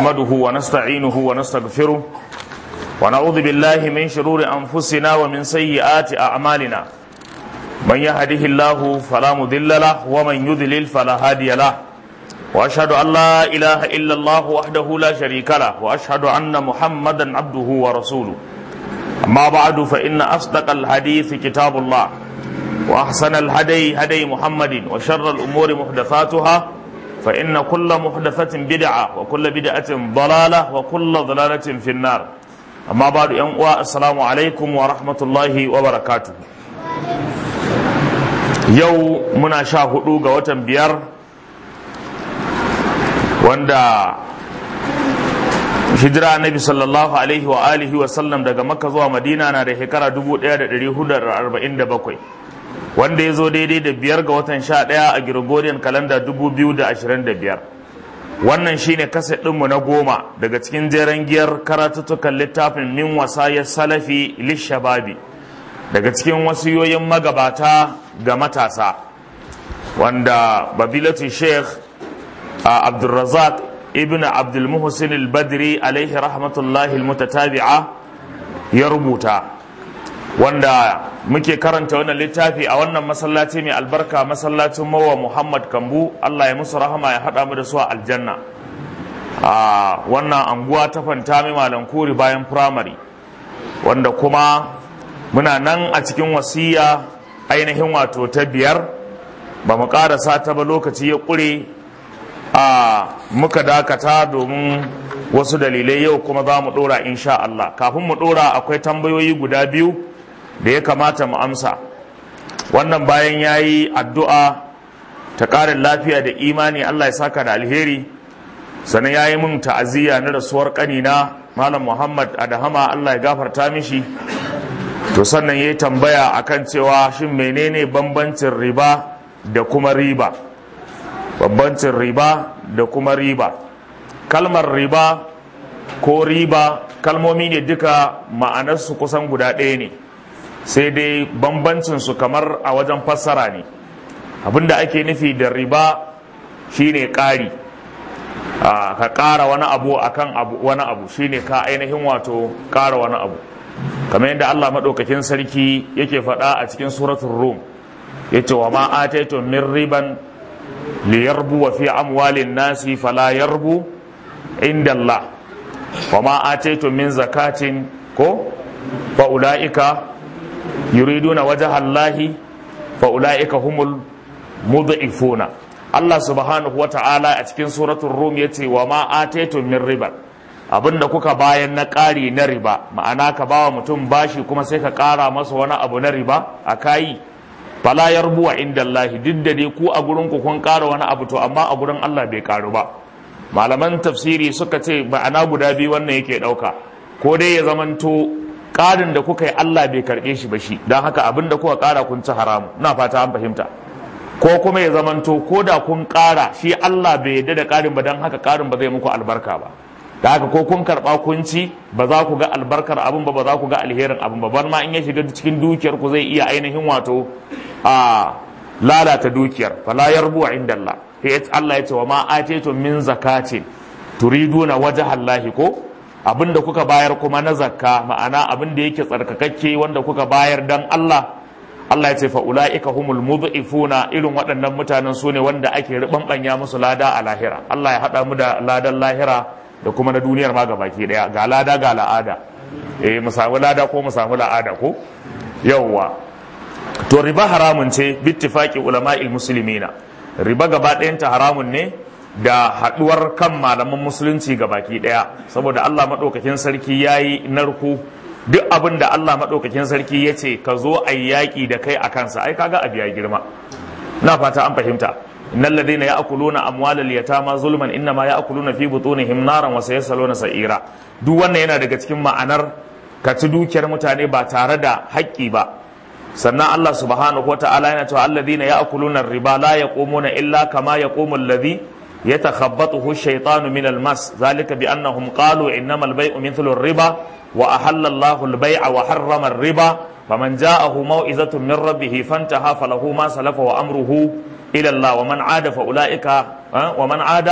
نحمده ونستعينه ونستغفره ونعوذ بالله من شرور أنفسنا ومن سيئات أعمالنا من يهده الله فلا مضل له ومن يضلل فلا هادي له وأشهد أن لا إله إلا الله وحده لا شريك له وأشهد أن محمدا عبده ورسوله أما بعد فإن أصدق الحديث كتاب الله وأحسن الهدي هدي محمد وشر الأمور محدثاتها فإن كل محدثة بدعة وكل بدعة ضلالة وكل ضلالة في النار أما بعد ينقوى السلام عليكم ورحمة الله وبركاته يو منا شاهدوا قوة بيار wanda hijira annabi sallallahu alaihi wa alihi wa sallam daga makka zuwa madina na da shekara 1447 wanda ya zo daidai da biyar ga watan sha ɗaya a gregorian kalanda 2025 wannan shine kasa ɗinmu na goma daga cikin jeren giyar karatuttukan littafin min wasayar salafi lishababi daga cikin wasiyoyin magabata ga matasa wanda babilatu sheikh abdulrazak ibn abdulmuhsin al-badri alaihi rahmatullahi al-mutatabi'a ya rubuta wanda muke karanta wannan littafi a wannan masallaci mai albarka masallacin mawa muhammad kambu allah ya musu rahama ya haɗa mu da su a aljanna a wannan anguwa ta fanta mai malam kuri bayan firamare wanda kuma muna nan a cikin wasiya ainihin wato ta biyar ba mu ƙarasa ta ba lokaci ya ƙure a muka dakata domin wasu dalilai yau kuma za mu ɗora insha Allah kafin mu ɗora akwai tambayoyi guda biyu da ya kamata mu amsa wannan bayan ya yi addu'a ta ƙarin lafiya da imani Allah ya saka da alheri sannan ya yi min ta'aziyya na rasuwar ƙanina malam muhammad adahama Allah ya gafarta mishi to sannan ya yi tambaya akan cewa shin menene bambancin riba da kuma riba bambancin riba da kuma riba kalmar riba ko riba kalmomi ne duka ma'anarsu kusan guda ɗaya ne sai dai bambancinsu kamar a wajen fassara ne abinda ake nufi da riba shine ƙari ka ƙara wani abu akan abu wani abu shine ka ainihin wato ƙara wani abu kamar yadda Allah maɗaukakin sarki yake faɗa a cikin suratul rum yace wa ma ataitum min riban liyarbu wa fi amwalin nasi fala yarbu inda Allah wa ma ataitum min zakatin ko fa ulaika yuriduna wajha Allah fa ulaika humul mudhifuna Allah subhanahu wa ta'ala a cikin suratul rum yace wa ma ataitum min riba abinda kuka bayan na ƙari na riba ma'ana ka bawa mutum bashi kuma sai ka ƙara masa wani abu na riba a kayi fala yarbuwa inda Allah duk da dai ku a gurin ku kun ƙara wani abu to amma a gurin Allah bai ƙaru ba malaman tafsiri suka ce ma'ana guda biyu wannan yake ɗauka ko dai ya zamanto ƙarin da kuka yi Allah bai karɓe shi ba shi don haka abin da kuka ƙara kun ci haramu na fata an fahimta ko kuma ya zamanto ko da kun ƙara shi Allah bai yarda da ƙarin ba don haka ƙarin ba zai muku albarka ba da haka ko kun karɓa kun ci ba za ku ga albarkar abin ba ba za ku ga alherin abin ba bar ma in ya shiga cikin dukiyar ku zai iya ainihin wato a lalata dukiyar fala yarbu inda Allah sai Allah ya ce wa ma ataytum min zakatin turiduna wajha Allah ko abinda kuka bayar kuma na zakka ma'ana abin da yake tsarkakakke wanda kuka bayar dan Allah Allah ya ce fa ulaika humul mudhifuna irin waɗannan mutanen su ne wanda ake ribanbanya musu lada a lahira Allah ya hada mu da ladan lahira da kuma na duniyar ma baki daya ga lada ga la'ada eh mu samu lada ko mu samu la'ada ko yawwa to riba haramun ce bittifaqi ulama'il muslimina riba gaba ɗayanta haramun ne da haɗuwar kan malaman musulunci ga baki ɗaya saboda Allah maɗaukakin sarki yayi narko duk abin da Allah maɗaukakin sarki ya ce ka zo a yaƙi da kai a kansa ai kaga abu ya girma na fata an fahimta innal ladina ya'kuluna amwalal yatama zulman innama ya'kuluna fi butunihim naran wa sayasaluna sa'ira duk wannan yana daga cikin ma'anar ka ci dukiyar mutane ba tare da haƙƙi ba sannan Allah subhanahu wa ta'ala yana cewa alladhina ya'kuluna riba la yaqumuna illa kama yaqumu alladhi yatakhabbathu ash-shaytanu min al-mas zalika bi annahum qalu innamal bay'u mithlu ar-riba wa ahalla Allahu al-bay'a wa harrama ar-riba faman ja'ahu maw'izatun min rabbih fantaha falahu ma salafa wa amruhu ila Allah wa man 'ada fa ulaika wa man 'ada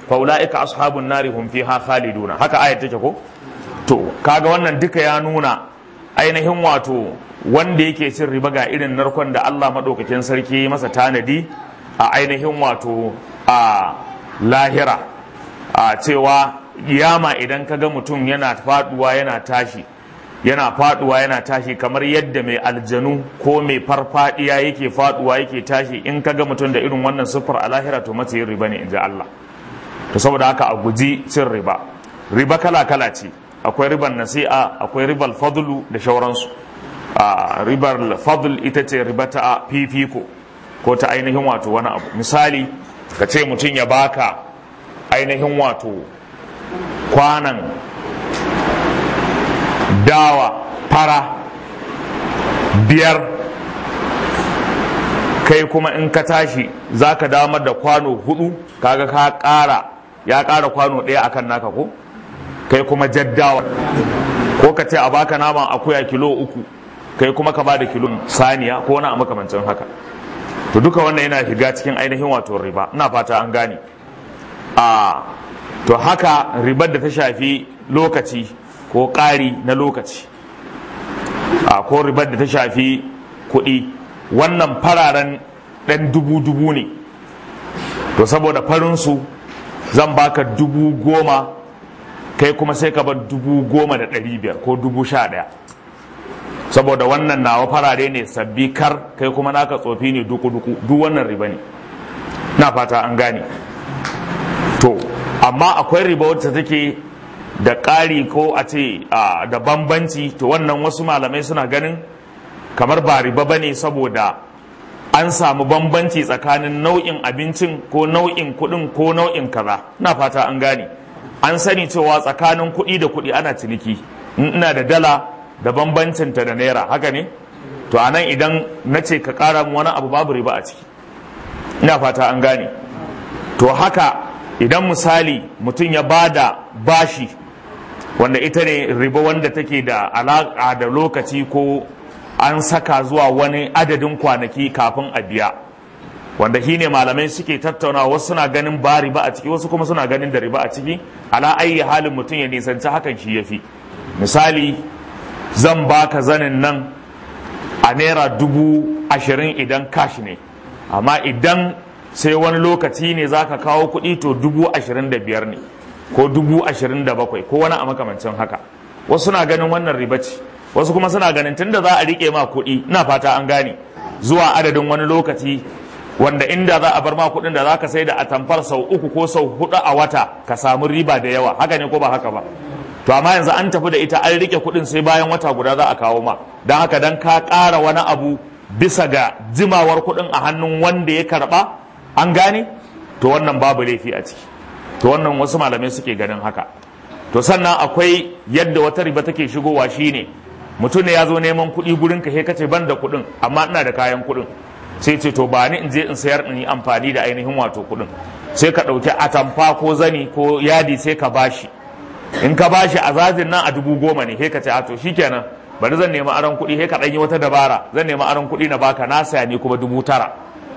fa ulaika ashabun nari hum fiha khaliduna haka ayat take ko to kaga wannan duka ya nuna ainihin wato wanda yake cin riba ga irin narkon da Allah madaukakin sarki masa tanadi a ainihin wato a lahira a cewa yama idan kaga mutum yana faduwa yana tashi yana faduwa yana tashi kamar yadda mai aljanu ko mai farfadiya yake faduwa yake tashi in kaga mutum da irin wannan siffar a lahira to mace yin riba ne in ji Allah to saboda haka a guji cin riba riba kala kala ce akwai ribar nasi'a akwai ribar fadlu da shauransu a ribar fadl ita ce riba ta fifiko ko ta ainihin wato wani abu misali ka ce mutum ya baka ainihin wato kwanan dawa fara biyar kai kuma in ka tashi za ka damar da kwano hudu kaga ka kara ya kara kwano ɗaya akan naka ko kai kuma jaddawa ko ka ce a baka naman akuya kilo uku kai kuma ka ba da kilo saniya ko wani a makamancin haka to duka wannan yana shiga cikin ainihin wato riba ina fata an gane a to haka ribar da ta shafi lokaci ko ƙari na lokaci a ko ribar da ta shafi kuɗi wannan fararen ɗan dubu-dubu ne to saboda farinsu zan baka dubu goma kai kuma sai ka bar dubu goma da ɗari biyar ko dubu sha ɗaya saboda wannan nawa farare ne sabbi kar kai kuma naka tsofi ne duku-duku duk wannan riba ne na fata an gane to amma akwai riba wacce take da ƙari ko a ce da bambanci to wannan wasu malamai suna ganin kamar ba riba ba ne saboda an samu bambanci tsakanin nau'in abincin ko nau'in kuɗin ko nau'in kaza na fata an gane an sani cewa tsakanin kuɗi da kuɗi ana ciniki in ina da dala da bambancinta da naira haka ne to a nan idan na ce ka ƙara mu wani abu babu riba a ciki ina fata an gane to haka idan misali mutum ya ba da bashi wanda ita ne riba wanda take da alaƙa da lokaci ko an saka zuwa wani adadin kwanaki kafin a biya wanda shi ne malamai suke tattauna wasu suna ganin ba riba a ciki wasu kuma suna ganin da riba a ciki ala ayi halin mutum ya nisanci hakan shi ya fi misali zan baka zanin nan a naira dubu ashirin idan cash ne amma idan sai wani lokaci ne za ka kawo kuɗi to dubu ashirin da biyar ne ko dubu ashirin da bakwai ko wani a makamancin haka wasu na ganin wannan riba ce wasu kuma suna ganin tunda za a riƙe ma kuɗi ina fata an gane zuwa adadin wani lokaci wanda inda za a bar ma kuɗin da za ka sai da atamfar sau uku ko sau hudu a wata ka samu riba da yawa haka ne ko ba haka ba to amma yanzu an tafi da ita an rike kuɗin sai bayan wata guda za a kawo ma don haka dan ka ƙara wani abu bisa ga jimawar kuɗin a hannun wanda ya karɓa an gane to wannan babu laifi a ciki to wannan wasu malamai suke ganin haka to sannan akwai yadda wata riba take shigowa shine mutum ne ya zo neman kuɗi gurin ka he kace ban da kuɗin amma ina da kayan kuɗin sai ce to ba ni in je in sayar in yi amfani da ainihin wato kuɗin sai ka ɗauki atamfa ko zani ko yadi sai ka bashi in ka bashi a zazin nan a dubu goma ne he ka ce a to shikenan bari zan nemi aron kuɗi he ka ɗan yi wata dabara zan nemi aron kuɗi na baka na saya ne kuma dubu tara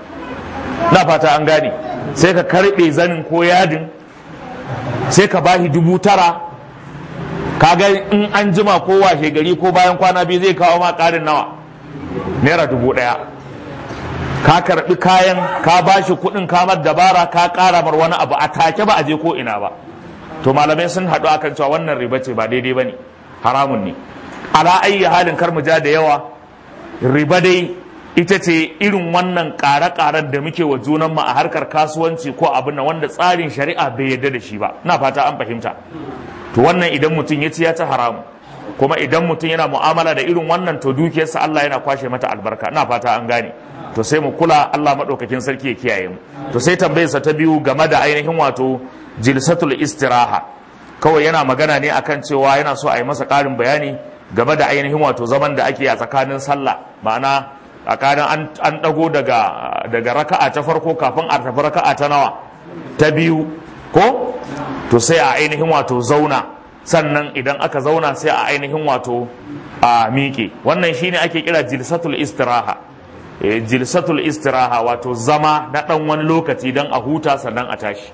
na fata an gane sai ka karɓe zanin ko yadin sai ka bashi dubu tara kaga in an jima ko washe gari ko bayan kwana biyu zai kawo ma ƙarin nawa naira dubu ɗaya ka karɓi kayan ka bashi kuɗin kamar dabara ka ƙara mar wani abu a take ba a je ko ina ba to malamai sun haɗu akan cewa wannan riba ce ba daidai ba ne haramun ne ala ayyi halin kar mu ja da yawa riba dai ita ce irin wannan ƙare-ƙaren da muke wa junanmu a harkar kasuwanci ko abin nan wanda tsarin shari'a bai yarda da shi ba na fata an fahimta to wannan idan mutum ya ci ya ci haramu kuma idan mutum yana mu'amala da irin wannan to dukiyarsa Allah yana kwashe mata albarka na fata an gane to sai mu kula Allah madaukakin sarki ya kiyaye mu to sai tambayarsa ta biyu game da ainihin wato jilsatul istiraha kawai yana magana ne akan cewa yana so a yi masa ƙarin bayani game da ainihin wato zaman da ake a tsakanin sallah ma'ana tsakanin an ɗago daga daga raka'a ta farko kafin a tafi raka'a ta nawa ta biyu ko to sai a ainihin wato zauna sannan idan aka zauna sai a ainihin wato a miƙe wannan shine ake kira jilsatul istiraha jilsatul istiraha wato zama na ɗan wani lokaci don a huta sannan a tashi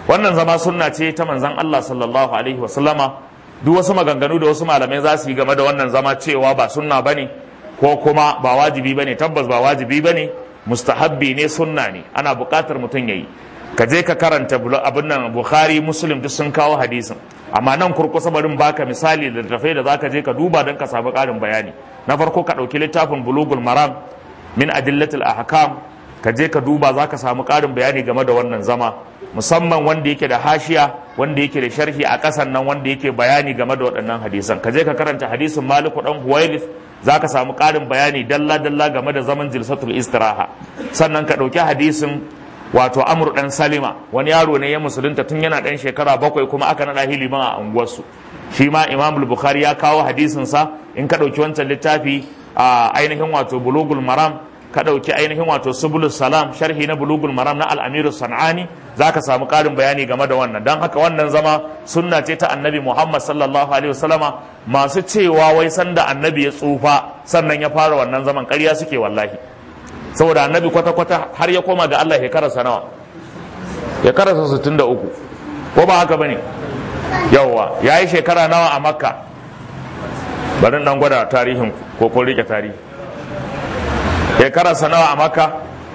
wannan zama sunna ce ta manzon Allah sallallahu alaihi wasallama duk wasu maganganu da wasu malamai za su yi game da wannan zama cewa ba sunna bane ko kuma ba wajibi bane tabbas ba wajibi bane mustahabbi ne sunna ne ana buƙatar mutum yayi ka je ka karanta abin nan bukhari muslim duk sun kawo hadisin amma nan kurkusa barin baka misali da tafai da zaka je ka duba don ka samu ƙarin bayani na farko ka ɗauki littafin bulugul maram min adillatil ahkam ka je ka duba zaka samu ƙarin bayani game da wannan zama musamman wanda yake da hashiya wanda yake da sharhi a ƙasan nan wanda yake bayani game da waɗannan hadisan ka je ka karanta hadisin maliku dan huwailith za ka samu ƙarin bayani dalla-dalla game da zaman jilsatul istiraha sannan ka ɗauki hadisin wato amur ɗan salima wani yaro ne ya musulunta tun yana ɗan shekara bakwai kuma aka naɗa hiliman a unguwarsu shi ma imam bukhari ya kawo hadisinsa in ka ɗauki wancan littafi a ainihin wato bulugul maram ka ɗauki ainihin wato subulus salam sharhi na bulugul maram na al'amiru san'ani za ka samu ƙarin bayani game da wannan don haka wannan zama sunna ce ta annabi muhammad sallallahu alaihi wasallama masu cewa wai sanda annabi ya tsufa sannan ya fara wannan zaman ƙarya suke wallahi saboda annabi kwata-kwata har ya koma ga allah shekararsa nawa shekararsa sittin da uku ko ba haka bane yawwa ya yi shekara nawa a makka bari dan gwada tarihin ko ko rike tarihi shekararsa nawa a makka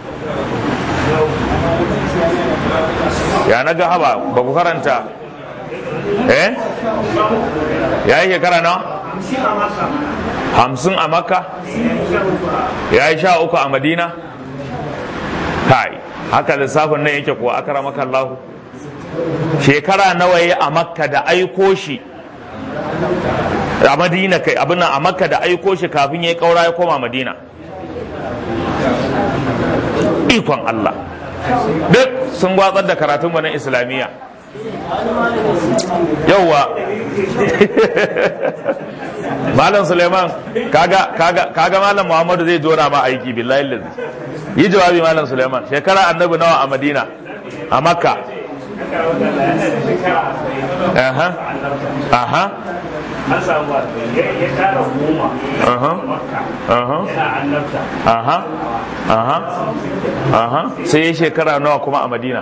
ya na ga haba ba ku karanta eh ya yi shekara nawa hamsin a makka ya yi sha uku a madina kai haka lissafin nan yake kuwa aka ramaka Allah shekara nawa ya a makka da aiko shi a madina kai abin a makka da aiko shi kafin ya yi kaura ya koma madina ikon Allah duk sun gwatsar da karatun na islamiyya yauwa malam suleiman kaga kaga kaga malam muhammadu zai jona ma aiki billahi lillahi yi jawabi malam suleiman shekara annabi nawa a madina a makka aha aha an samu ya tara goma aha aha yana annabta aha aha aha sai ya shekara nawa kuma a madina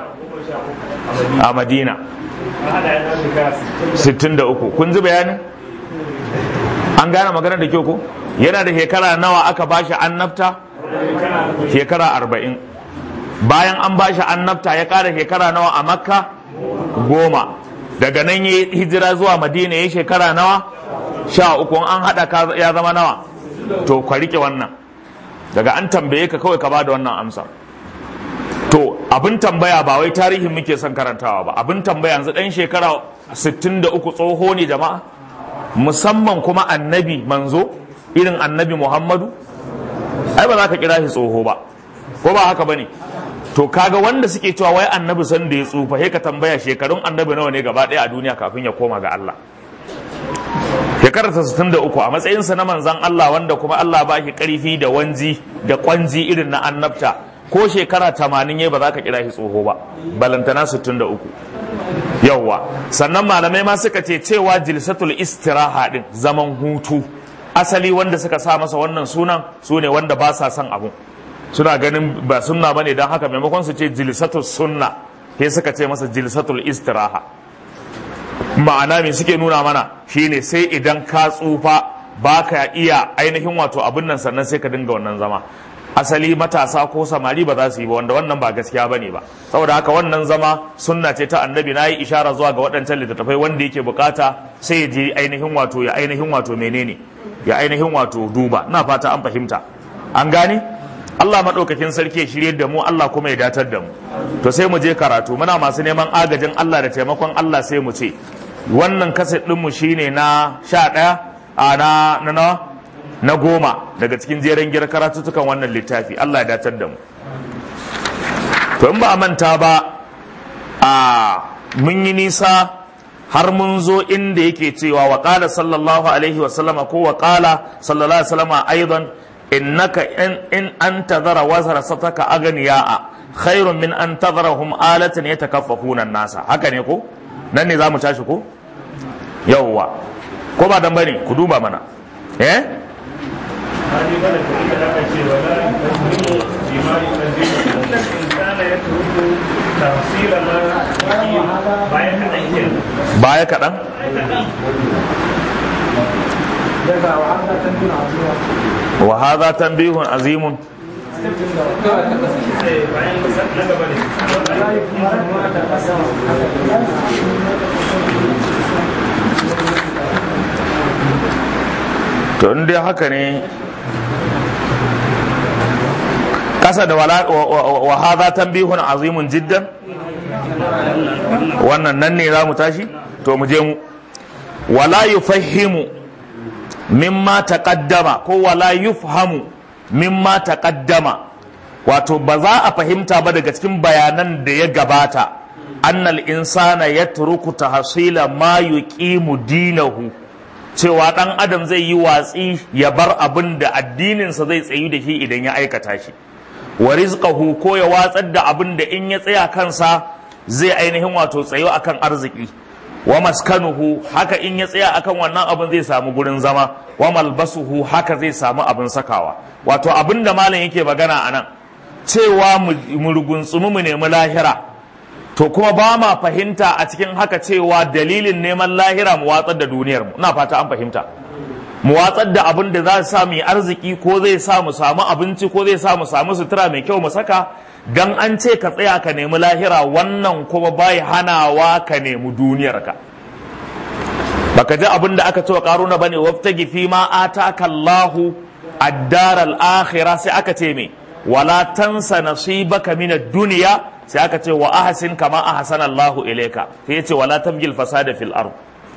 a madina hada yana shekara 63 kun ji bayanin an gane maganar da kyau ko yana da shekara nawa aka bashi annabta shekara arba'in bayan an bashi annabta ya kara shekara nawa a makka goma daga nan ya hijira zuwa madina ya shekara nawa sha uku an haɗa ya zama nawa to ka rike wannan daga an tambaye ka kawai ka bada wannan amsa to abin tambaya ba wai tarihin muke son karantawa ba abin tambaya yanzu ɗan shekara 63 tsoho ne jama'a musamman kuma annabi manzo irin annabi muhammadu ai ba za ka kira shi tsoho ba ko ba haka bane to kaga wanda suke cewa wai annabi san da ya tsufa sai ka tambaya shekarun annabi nawa ne gaba ɗaya a duniya kafin ya koma ga Allah shekarar ta 63 a matsayinsa na manzan Allah wanda kuma Allah ba shi karfi da wanji da kwanji irin na annabta ko shekara 80 yayi ba za ka kira shi tsoho ba balantana 63 yawwa sannan malamai ma suka ce cewa jilsatul istiraha din zaman hutu asali wanda suka sa masa wannan sunan su ne wanda ba sa son abu suna ganin ba sunna bane don haka maimakon su ce jilsatul sunna sai suka ce masa jilsatul istiraha ma'ana me suke nuna mana shine sai idan ka tsufa ba ka iya ainihin wato abin nan sannan sai ka dinga wannan zama asali matasa ko samari ba za su yi ba wanda wannan ba gaskiya ba ne ba saboda haka wannan zama sunna ce ta annabi na yi ishara zuwa ga waɗancan littattafai wanda yake bukata sai ya je ainihin wato ya ainihin wato menene ya ainihin wato duba na fata an fahimta an gane Allah maɗaukakin sarki ya shirye da mu Allah kuma ya datar da mu to sai mu je karatu muna masu neman agajin Allah da taimakon Allah sai mu ce wannan kaset ɗinmu shine na sha ɗaya a na na na na goma daga cikin jeren giyar karatutukan wannan littafi Allah ya datar da mu to in ba a manta ba a mun yi nisa har mun zo inda yake cewa wa qala sallallahu alaihi wa sallama ko wa qala sallallahu alaihi wa sallama aidan innaka in in antazara wazara sataka aganiya'a khairun min an tadharahum alatan yatakaffafuna an-nasa haka ne ko nan ne zamu tashi ko yawwa ko ba dan bane ku duba mana eh hali bane ko da aka ce wala yukallimu bima yukallimu inna al-insana yatruku tafsira ma bayan kaɗan ke baya kaɗan wa hadha tanbihun azimun bayan na gaba ne to in dai haka ne kasa da wala wa hadha tanbihun azimun jiddan wannan nan ne za mu tashi to mu je mu wala yufahimu mimma taqaddama ko wala yufhamu mimma taqaddama wato ba za a fahimta ba daga cikin bayanan da ya gabata annal insana yatruku tahsila ma yuqimu dinahu cewa dan adam zai yi watsi ya bar abin da addininsa zai tsayu da shi idan ya aikata shi wa rizqahu ko ya watsar da abin da in ya tsaya kansa zai ainihin wato tsayo akan arziki wa maskanuhu haka in ya tsaya akan wannan abin zai samu gurin zama wa malbasuhu haka zai samu abin sakawa wato abin da malam yake magana a nan cewa mu ruguntsumi mu nemi lahira to kuma ba ma fahimta a cikin haka cewa dalilin neman lahira mu watsar da duniyar mu ina fata an fahimta mu watsar da abin da za su sa mu arziki ko zai sa mu samu abinci ko zai sa mu samu sutura mai kyau mu saka dan an ce ka tsaya ka nemi lahira wannan kuma bai hanawa ka nemi duniyarka baka ji abin da aka ce wa karuna bane waftagi fi ma ataka Allahu ad-dar al-akhirah sai aka ce me wala tansa nasibaka min ad-dunya sai aka ce wa ahsin kama ahsana Allahu ilayka sai yace wala tabgil fasada fil ard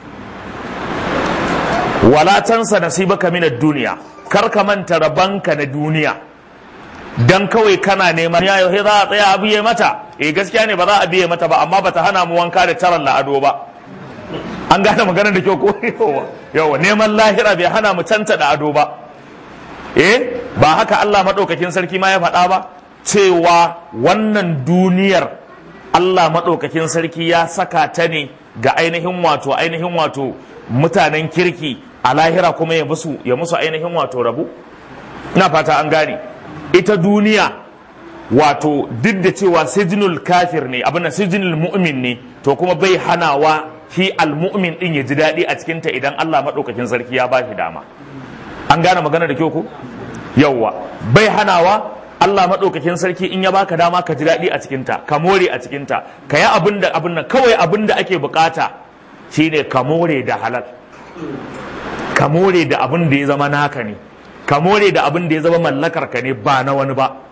wala tansa nasibaka min ad-dunya kar ka manta rabanka na duniya dan kawai kana neman ya yau za a tsaya a biye mata eh gaskiya ne ba za a biye mata ba amma bata hana mu wanka da taran la'ado ba an gane maganar da kyau ko yawa neman lahira bai hana mu canta da ado ba eh ba haka Allah madaukakin sarki ma ya faɗa ba cewa wannan duniyar Allah madaukakin sarki ya saka ta ne ga ainihin wato ainihin wato mutanen kirki a lahira kuma ya musu ya musu ainihin wato rabu ina fata an gane ita duniya wato duk da cewa sijinul kafir ne abin da sijinul mu'min ne to kuma bai hanawa shi almu'min din ya ji daɗi a cikinta idan Allah maɗaukakin sarki ya ba shi dama an gane magana da kyau ko yawwa bai hanawa Allah maɗaukakin sarki in ya baka dama ka ji daɗi a cikinta ka more a cikinta ka yi abin da abin nan kawai abin da ake bukata shine ka more da halal ka more da abin da ya zama naka ne ka more da abin da ya zama mallakar ka ne ba na wani ba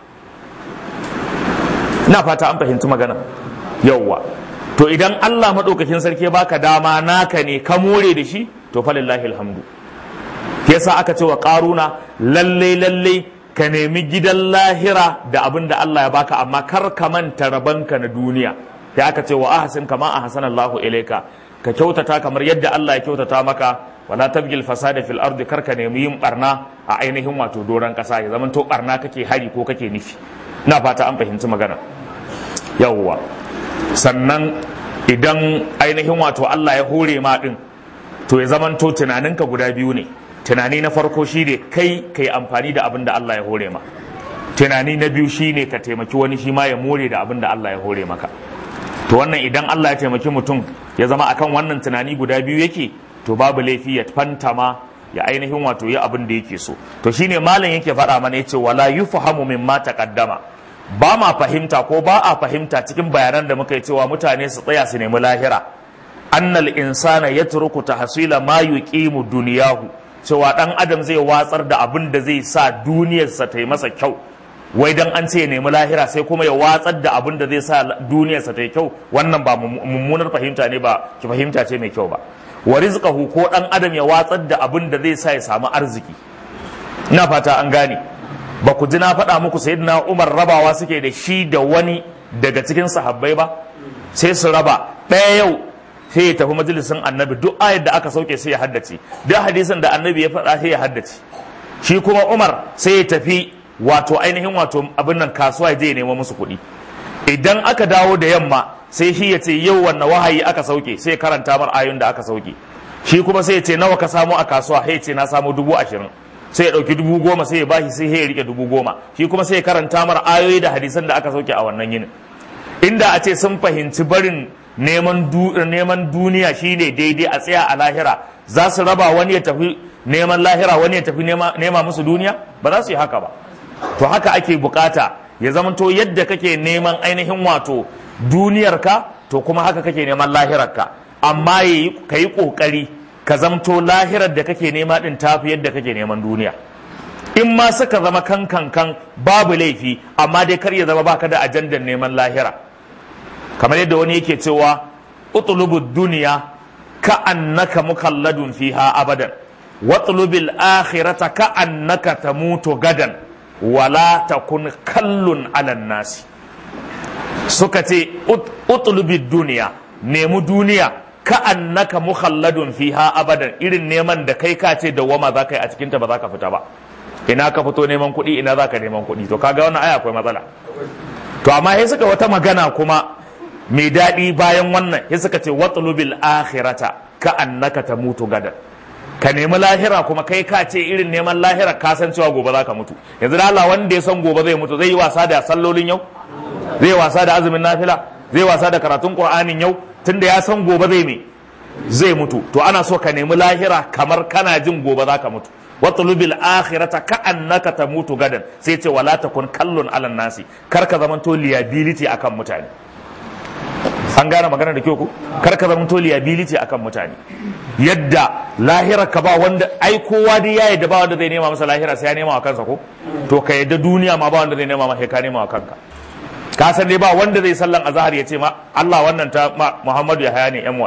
na fata an fahimci magana yawwa to idan Allah maɗaukakin sarki ya baka dama naka ne ka more da shi to falillahi alhamdu yasa aka ce wa ƙaruna lalle lalle ka nemi gidan lahira da abin da Allah ya baka amma kar ka manta rabanka na duniya sai aka ce wa ahsin kama ahsana Allahu ilaika ka kyautata kamar yadda Allah ya kyautata maka wala tabgil fasada fil ardi kar ka nemi yin barna a ainihin wato doran kasa ya zaman to barna kake hari ko kake nufi ina fata an fahimci magana yawwa sannan idan ainihin wato Allah ya hore ma din to ya zamanto tunaninka guda biyu ne tunani na farko shine kai ka yi amfani da abin da Allah ya hore ma tunani na biyu shine ka taimaki wani shi ma ya more da abin da Allah ya hore maka to wannan idan Allah ya taimaki mutum ya zama akan wannan tunani guda biyu yake to babu laifi ya fantama ya ainihin wato yi abin da yake so to shine malam yake faɗa mana yace wala yufhamu mimma taqaddama ba ma fahimta ko ba a fahimta cikin bayanan da muka yi cewa mutane su tsaya su nemi lahira annal insana yatruku tahsila ma yuqimu duniyahu cewa dan adam zai watsar da abin da zai sa duniyarsa ta yi masa kyau wai dan an ce ya nemi lahira sai kuma ya watsar da abin da zai sa duniyarsa ta yi kyau wannan ba mummunar fahimta ne ba ki fahimta ce mai kyau ba wa rizqahu ko dan adam ya watsar da abin da zai sa ya samu arziki ina fata an gane ba ku ji na faɗa muku sayyidina Umar rabawa suke da shi da wani daga cikin sahabbai ba sai su raba ɗaya yau sai ya tafi majalisin annabi duk ayar da aka sauke sai ya haddace duk hadisin da annabi ya faɗa sai ya haddace shi kuma Umar sai ya tafi wato ainihin wato abin nan kasuwa je ya nemo musu kuɗi idan aka dawo da yamma sai shi ya ce yau wanne wahayi aka sauke sai karanta mar ayoyin da aka sauke shi kuma sai ya ce nawa ka samu a kasuwa sai ya ce na samu dubu ashirin sai ya ɗauki dubu goma sai ya bashi sai ya rike dubu goma shi kuma sai ya karanta mar ayoyi da hadisan da aka sauke a wannan yinin inda a ce sun fahimci barin neman neman duniya shine daidai a tsaya a lahira za su raba wani ya tafi neman lahira wani ya tafi nema musu duniya ba za su yi haka ba to haka ake bukata ya zamanto yadda kake neman ainihin wato duniyarka to kuma haka kake neman lahirarka amma ka yi kokari ka zamto lahirar da kake nema din tafi yadda kake neman duniya in ma suka zama kan kan kan babu laifi amma dai kar ya zama baka da ajandar neman lahira kamar yadda wani yake cewa utlubud duniya ka annaka mukalladun fiha abadan watlubil akhirata ka annaka tamutu gadan wala takun kallun alan nasi suka ce utlubid duniya nemi duniya ka annaka mukhalladun fiha abadan irin neman da kai ka ce dawwama za ka yi a cikinta ba za ka fita ba ina ka fito neman kuɗi ina za ka neman kuɗi to kaga wannan aya akwai matsala to amma sai suka wata magana kuma mai daɗi bayan wannan sai suka ce watlubil akhirata ka annaka tamutu gadan ka nemi lahira kuma kai ka ce irin neman lahira ka san cewa gobe za ka mutu yanzu da Allah wanda ya san gobe zai mutu zai yi wasa da sallolin yau zai wasa da azumin nafila zai wasa da karatun qur'anin yau tunda ya san gobe zai me zai mutu to ana so ka nemi lahira kamar kana jin gobe za ka mutu watlubil akhirata ka annaka tamutu gadan sai ce wala takun kallon alan nasi kar ka zamanto liability akan mutane an gane magana da kyau ku kar ka zamanto liability akan mutane yadda lahira ka ba wanda ai kowa dai ya yadda ba wanda zai nema masa lahira sai ya nema wa kansa ko to ka yadda duniya ma ba wanda zai nema masa ka nema wa kanka ka san dai ba wanda zai sallan azhar ya ce ma Allah wannan ta Muhammadu ya haya ne yan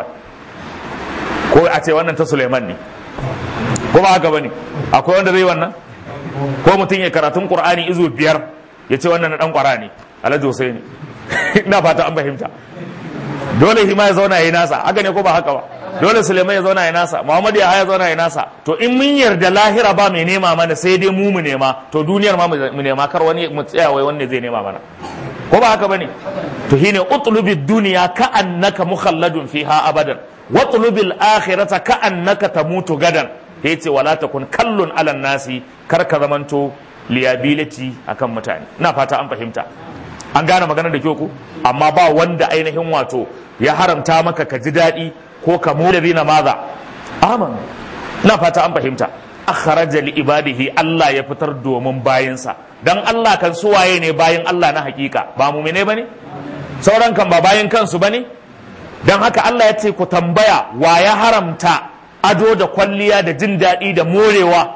ko a ce wannan ta Suleiman ne ko ba haka bane akwai wanda zai wannan ko mutum ya karatun Qur'ani izu biyar ya ce wannan na dan kwara ne Alhaji Husaini ina fata an fahimta dole hima ya zauna ya nasa haka ne ko ba haka ba dole Suleiman ya zauna ya nasa Muhammadu ya haya zauna ya nasa to in mun yarda lahira ba mai nema mana sai dai mu mu nema to duniyar ma mu nema kar wani mu tsaya wai wanne zai nema mana ko ba haka bane to shine utlubi dunya ka annaka mukhalladun fiha abadan watlubil akhirata ka annaka tamutu gadan yace wala takun kallun alan nasi kar ka zamanto liability akan mutane ina fata an fahimta an gane magana da kyau ku amma ba wanda ainihin wato ya haramta maka ka ji daɗi ko ka mu na maza aman ina fata an fahimta akharaja li ibadihi Allah ya fitar domin bayinsa dan Allah kan suwaye ne bayin Allah na hakika ba mumine bane sauran kan ba bayin kansu bane dan haka Allah ya ce ku tambaya wa ya haramta ado da kwalliya da jin daɗi da morewa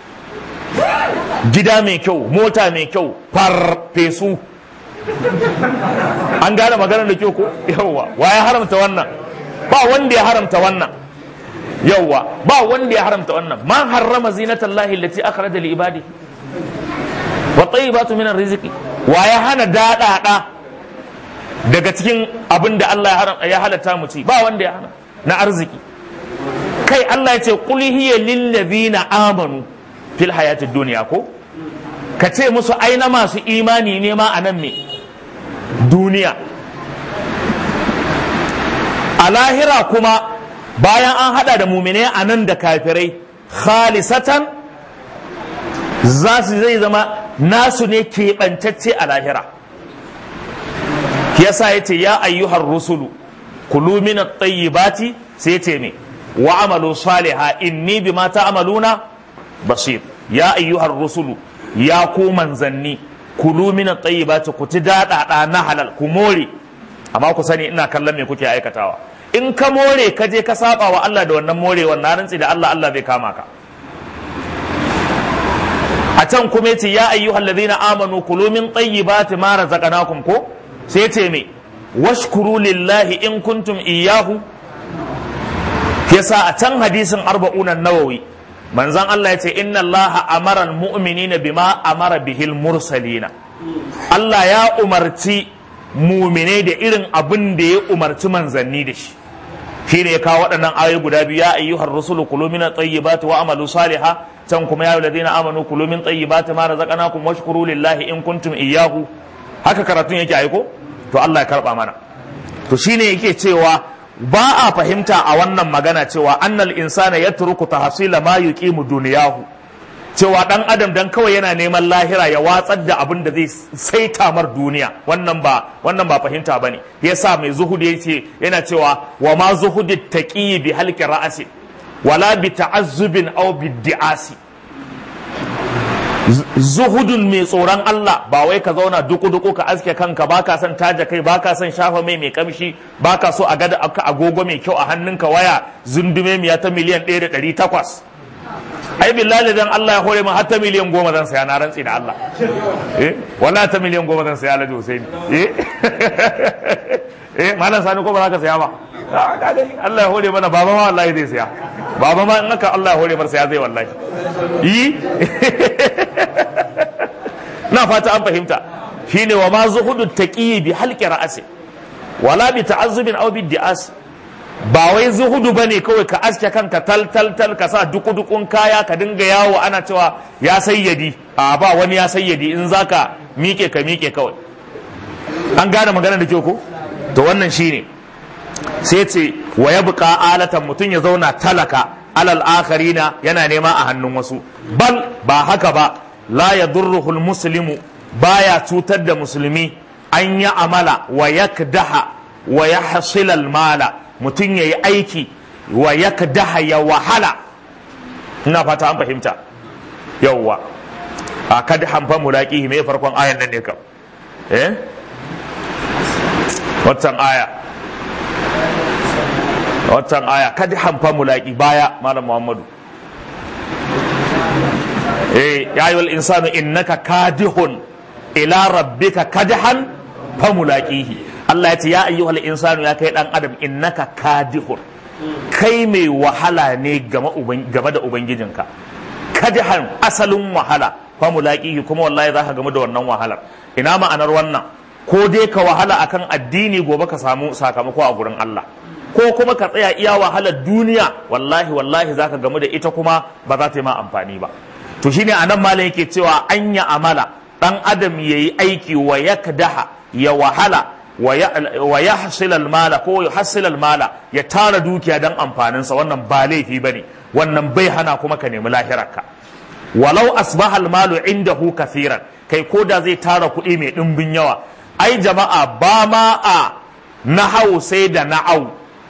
gida mai kyau mota mai kyau farfesu an gane maganar da kyau ko yawwa wa ya haramta wannan ba wanda ya haramta wannan yawwa ba wanda ya haramta wannan ma harrama zinatallahi allati akhraja li ibadi wa tayyibatu min rizqi wa ya hana dadada daga cikin abin da Allah ya halatta mu ci ba wanda ya hana na arziki kai Allah ya ce qul hiya lil ladina amanu fil hayati dunya ko ka ce musu aina masu imani ne ma anan me duniya a lahira kuma bayan an hada da mumine a nan da kafirai khalisatan za su zai zama nasu ne keɓantacce a lahira yasa ya ce ya ayyuhar rusulu kulu min at-tayyibati sai ce me wa amalu saliha inni bima ta'maluna basir ya ayyuhar rusulu ya ku manzanni kulu min at-tayyibati ku ci daɗaɗa na halal ku more amma ku sani ina kallon me kuke aikatawa in ka more ka je ka saba wa Allah da wannan morewar na rantsi da Allah Allah zai kama ka a can kuma yace ya ayyuhal ladina amanu kulu min tayyibati ma razaqnakum ko sai yace me washkuru lillahi in kuntum iyyahu yasa a can hadisin arba'un nawawi manzon Allah yace inna Allah amara almu'minina bima amara bihil mursalina Allah ya umarci muminai da irin abin da ya umarci manzanni da shi shi ne ya kawo waɗannan ayoyi guda biyu ya ayyuhar rusulu kulu min tayyibati wa amalu saliha can kuma ya ladina amanu kulu min tayyibati ma razaqnakum washkuru lillahi in kuntum iyyahu haka karatun yake aiko to Allah ya karba mana to shine yake cewa ba a fahimta a wannan magana cewa annal insana yatruku tahsila ma yuqimu duniyahu cewa dan adam dan kawai yana neman lahira ya watsar da abin da zai saita mar duniya wannan ba wannan ba fahimta bane yasa mai zuhudi yace yana cewa wa ma zuhudi taqi bi halqi ra'si wala bi ta'azzubin aw bi di'asi zuhudun mai tsoron Allah ba wai ka zauna duku-duku ka aske kanka ba ka son taja kai ba ka son shafa mai mai kamshi ba ka so a gada aka agogo mai kyau a hannunka waya zundume miya ta miliyan ɗaya da ɗari takwas ai billahi dan Allah ya hore min har ta miliyan goma zan saya na rantsi da Allah eh wallahi ta miliyan goma zan saya Alhaji Hussein eh eh malam sani ko ba za ka saya ba Allah ya hore mana baba ma wallahi zai saya baba ma in aka Allah ya hore mar saya zai wallahi yi na fata an fahimta shine wa ma zuhudu taqi bi halqi ra'si wala bi ta'azzubin aw bi di'as ba wai zuhudu bane kawai ka aske kanka tal tal tal ka sa duku dukun kaya ka dinga yawo ana cewa ya sayyadi a ba wani ya sayyadi in zaka mike ka mike kawai an gane magana da kyau ko to wannan shine sai ce wa yabqa alatan mutun ya zauna talaka alal akharina yana nema a hannun wasu bal ba haka ba la yadurruhul muslimu baya cutar da musulmi an ya amala wa yakdaha wa yahsil al mala mutum yayi aiki wa yakdaha ya wahala ina fata an fahimta yawwa a kad hanfa mulaqihi me farkon ayan nan ne kam eh watan aya watan aya kad hanfa mulaqi baya malam muhammadu eh ya ayyuhal insanu innaka kadihun ila rabbika kadhan famulaqihi Allah ya ce ya ayyuhal insanu ya kai dan adam innaka kadihun kai mai wahala ne game da ubangijinka kadhan asalin wahala famulaqihi kuma wallahi zaka game da wannan wahalar ina ma'anar wannan ko dai ka wahala akan addini gobe ka samu sakamako a gurin Allah ko kuma ka tsaya iya wahalar duniya wallahi wallahi zaka gamu da ita kuma ba za ta yi ma amfani ba to shine anan malam yake cewa anya amala dan adam yayi aiki wa yakdaha ya wahala wa yahsil mala ko yahsil mala ya tara dukiya dan amfanin sa wannan ba laifi bane wannan bai hana kuma ka nemi lahirarka walau asbaha malu indahu kathiran kai koda zai tara kuɗi mai ɗimbin yawa ai jama'a ba ma a nahau sai da na'au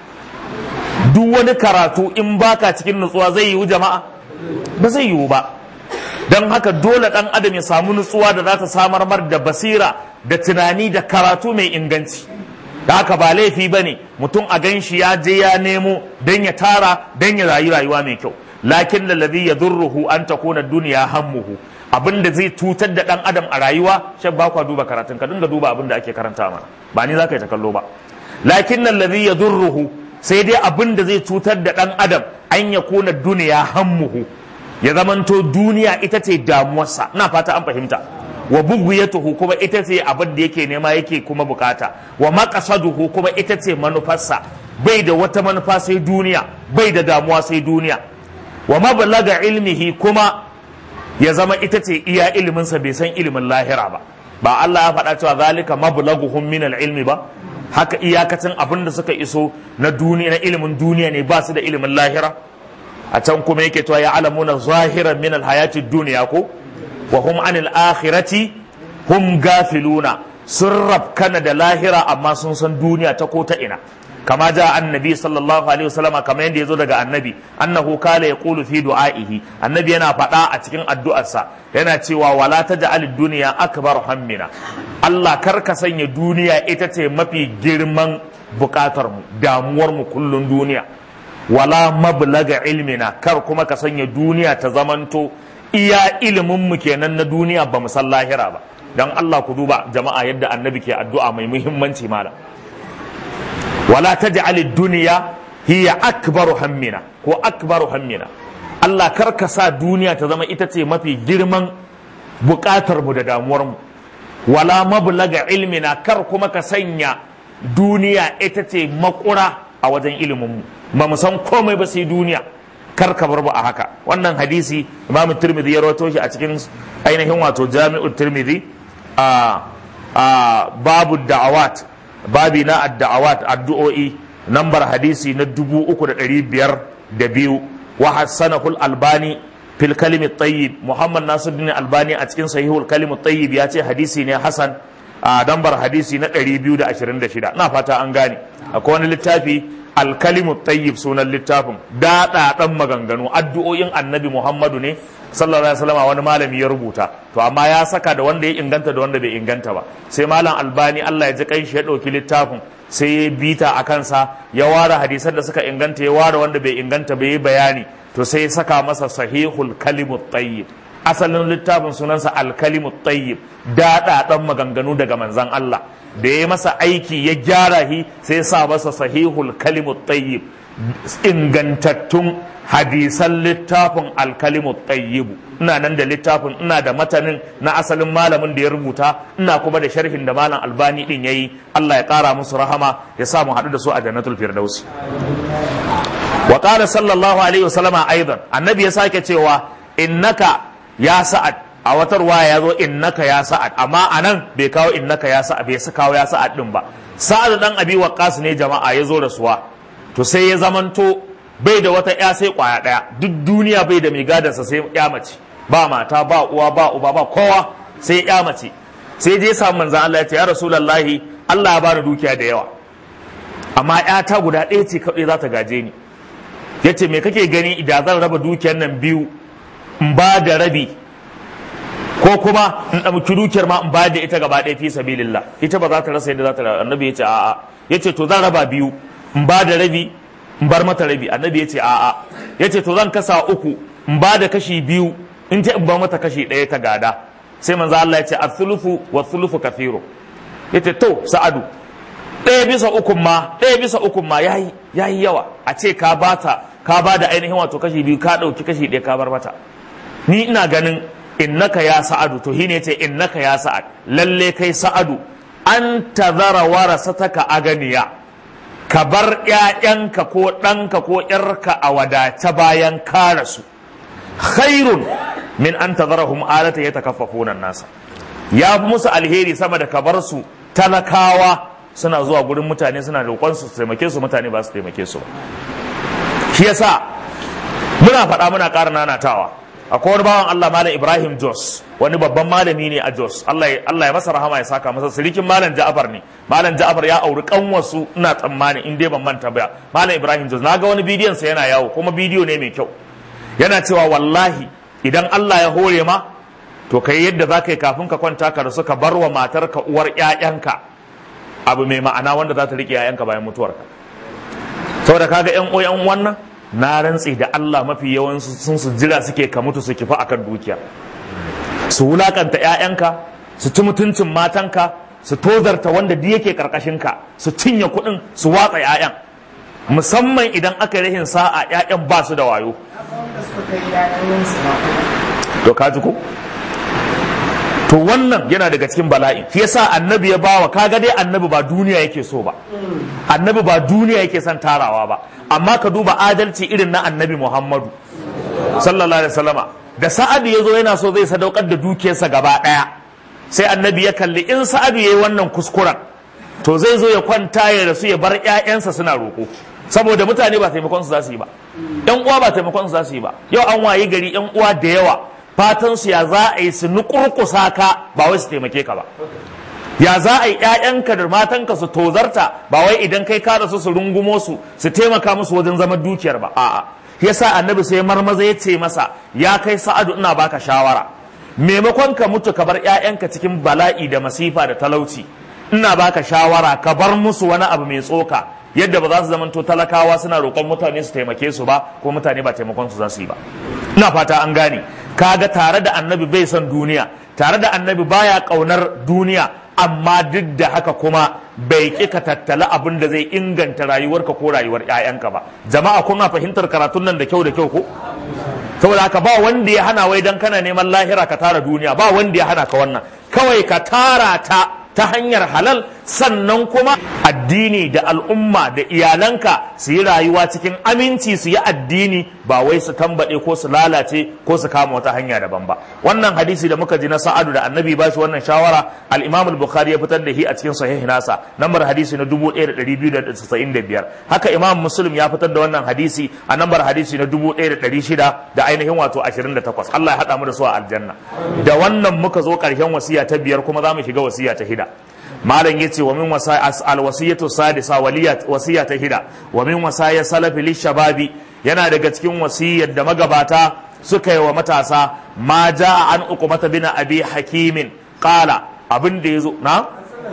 duk wani karatu in baka cikin nutsuwa zai yiwu jama'a ba zai yiwu ba don haka dole ɗan adam ya samu nutsuwa da za ta samar mar da basira da tunani da karatu mai inganci da haka ba laifi ba ne mutum a gan shi ya je ya nemo don ya tara don ya rayu rayuwa mai kyau lakin lalazi ya zurruhu an ta kona duniya hammuhu abin da zai cutar da ɗan adam a rayuwa shan ba kwa duba karatun ka dinga duba abin da ake karanta mana ba ni za ka yi ta kallo ba lakin lalazi ya zurruhu sai dai abin da zai cutar da ɗan adam an ya kona duniya hammuhu ya zamanto duniya ita ce damuwarsa ina fata an fahimta wa bugwiyatuhu kuma ita ce abin da yake nema yake kuma bukata wa maqasaduhu kuma ita ce manufarsa bai da wata manufa sai duniya bai da damuwa sai duniya wa mablaga ilmihi kuma ya zama ita ce iya iliminsa bai san ilimin lahira ba ba Allah ya faɗa cewa zalika mablaguhum min ilmi ba haka iyakacin abin da suka iso na duniya na ilimin duniya ne ba su da ilimin lahira a can kuma yake cewa ya alamuna zahiran min alhayati duniya ko wa hum anil akhirati hum gafiluna sun rabkana da lahira amma sun san duniya ta ko ta ina kama ja annabi sallallahu alaihi wasallama kamar yadda yazo daga annabi annahu kala yaqulu fi du'aihi annabi yana faɗa a cikin addu'arsa yana cewa wala taj'al dunya akbar hammina Allah kar ka sanya duniya ita ce mafi girman bukatar mu damuwar mu kullun duniya wala mablaga ilmina kar kuma ka sanya duniya ta zamanto iya ilimin mu kenan na duniya ba mu san lahira ba dan Allah ku duba jama'a yadda annabi ke addu'a mai muhimmanci malam wala taj'al ad-dunya hiya akbaru hammina ko akbaru hammina Allah kar ka sa duniya ta zama ita ce mafi girman bukatar mu da damuwar mu wala mablaga ilmina kar kuma ka sanya duniya ita ce makura a wajen ilimin mu ba mu san komai ba sai duniya kar ka bar a haka wannan hadisi Imam Tirmidhi ya rawaito shi a cikin ainihin wato Jami'ut Tirmidhi a a babu da'awat babi na ad-da'awat addu'o'i nambar hadisi na dubu uku da ɗari biyar da biyu wa hassanahul albani fil kalimit tayyib muhammad nasiruddin albani a cikin sahihul kalimut tayyib ya ce hadisi ne hasan a dambar hadisi na 226 na fata an gane akwai wani littafi alkalimut tayyib sunan littafin daɗaɗan maganganu addu'o'in annabi muhammadu ne sallallahu alaihi wasallam wani malami ya rubuta to amma ya saka da wanda ya inganta da wanda bai inganta ba sai malam albani Allah ya ji kai shi ya ɗauki littafin sai ya bita a kansa ya ware hadisan da suka inganta ya ware wanda bai inganta bai yi bayani to sai ya saka masa sahihul kalimut tayyib asalin littafin sunansa alkalimut tayyib daɗaɗan maganganu daga manzan Allah da ya masa aiki ya gyara shi sai ya sa masa sahihul kalimut tayyib ingantattun hadisan littafin alkalimut tayyibu ina nan da littafin ina da matanin na asalin malamin da ya rubuta ina kuma da sharhin da malam albani din yayi Allah ya kara musu rahama ya sa mu haɗu da su a jannatul firdaus wa qala sallallahu alaihi wasallama aidan annabi ya sake cewa innaka ya sa'ad a wata ruwaya ya zo innaka ya sa'ad amma anan bai kawo innaka ya sa'ad bai kawo ya sa'ad din ba sa'ad dan abi waqas ne jama'a ya zo rasuwa to sai ya zamanto bai da wata ya sai kwaya daya duk duniya bai da mai gadansa sai ya mace ba mata ba uwa ba uba ba kowa sai ya mace sai je samu manzan Allah ya ce ya rasulullahi Allah ya bani dukiya da yawa amma ta guda ɗaya ce kaɗai za ta gaje ni ya ce me kake gani idan zan raba dukiyar nan biyu in ba da rabi ko kuma in ɗauki dukiyar ma in ba da ita gaba ɗaya fi sabilillah ita ba za ta rasa yadda za ta annabi ya ce a'a ya ce to zan raba biyu in ba da rabi in bar mata rabi annabi ya ce a'a ya ce to zan kasa uku in ba da kashi biyu in ta in ba mata kashi ɗaya ta gada sai manzo Allah ya ce athuluthu wa thuluthu kathiru ya ce to sa'adu ɗaya bisa ukun ma ɗaya bisa ukun ma yayi yayi yawa a ce ka bata ka ba da ainihin wato kashi biyu ka ɗauki kashi ɗaya ka bar mata ni ina ganin innaka ya sa'adu to shine ce innaka ya sa'ad lalle kai sa'adu an tazara warasataka aganiya ka bar ‘ya'yanka ko ɗanka ko ‘yarka a wadace bayan ka rasu khairun min an tazarahum alata ya takaffafunan nasa ya fi musu alheri sama da ka bar su talakawa suna zuwa gurin mutane suna roƙon su taimake su mutane ba su taimake su ba shi yasa muna faɗa muna ƙara nanatawa akwai wani bawan Allah malam Ibrahim Jos wani babban malami ne a Jos Allah ya masa rahama ya saka masa sirikin malam Ja'far ne malam Ja'far ya auri kanwarsu ina tsammani in dai ban manta ba malam Ibrahim Jos naga wani bidiyon sa yana yawo kuma bidiyo ne mai kyau yana cewa wallahi idan Allah ya hore ma to kai yadda za ka yi kafin ka kwanta ka rasu ka bar wa matarka uwar ƴaƴanka abu mai ma'ana wanda za ta riƙe ƴaƴanka bayan mutuwarka saboda kaga ƴan uwan wannan na rantsi da Allah mafi yawansu sun su jira suke ka mutu su kifa akan dukiya su wulakanta ƴaƴanka su ci mutuncin matanka su tozarta wanda duk yake karkashinka su cinye kuɗin su watsa ƴaƴan musamman idan aka yi rahin sa'a ƴaƴan ba su da wayo to ka ji ko to wannan yana daga cikin bala'i shi yasa annabi ya bawa kaga dai annabi ba duniya yake so ba annabi ba duniya yake son tarawa ba amma ka duba adalci irin na annabi muhammadu sallallahu alaihi wasallama da sa'adu ya zo yana so zai sadaukar da dukiyarsa gaba daya sai annabi ya kalli in sa'adu yayi wannan kuskuren to zai zo ya kwanta ya rasu ya bar ƴaƴansa suna roko saboda mutane ba taimakon su za su yi ba ƴan uwa ba taimakon su za su yi ba yau an wayi gari ƴan uwa da yawa fatan su ya za a yi su nukurkusa ka ba wai su taimake ka ba ya za a yi ƴaƴanka da matanka su tozarta ba wai idan kai ka rasu su rungumo su su taimaka musu wajen zaman dukiyar ba a'a yasa annabi sai marmaza ya ce masa ya kai sa'adu ina baka shawara maimakon ka mutu ka bar ƴaƴanka cikin bala'i da masifa da talauci ina baka shawara ka bar musu wani abu mai tsoka yadda ba za su zamanto talakawa suna roƙon mutane su taimake su ba ko mutane ba taimakon su za su yi ba ina fata an gane kaga tare da annabi bai son duniya tare da annabi baya ƙaunar duniya amma duk da haka kuma bai ƙi ka tattala abin da zai inganta rayuwarka ko rayuwar 'ya'yanka ba jama'a kuna fahimtar karatun nan da kyau da kyau ko saboda haka ba wanda ya hana wai dan kana neman lahira ka tara duniya ba wanda ya hana ka wannan kawai ka tara ta ta hanyar halal sannan kuma addini da al'umma da iyalanka su yi rayuwa cikin aminci su yi addini ba wai su tambaɗe ko su lalace ko su kama wata hanya daban ba wannan hadisi da muka ji na sa'adu da annabi ba shi wannan shawara al-imam al-bukhari ya fitar da shi a cikin sahih nasa nambar hadisi na 1295 haka imam muslim ya fitar da wannan hadisi a nambar hadisi na 1600 da ainihin wato 28 Allah ya hada mu da su a aljanna da wannan muka zo karshen wasiya ta biyar kuma za mu shiga wasiya ta hida malam yace wa min wasa al wasiyatu sadisa waliyat wasiya ta hida wa min wasaya salafi lishababi yana daga cikin wasiyar da magabata suka yi wa matasa ma jaa an uqmata bin abi hakimin qala abin da yazo na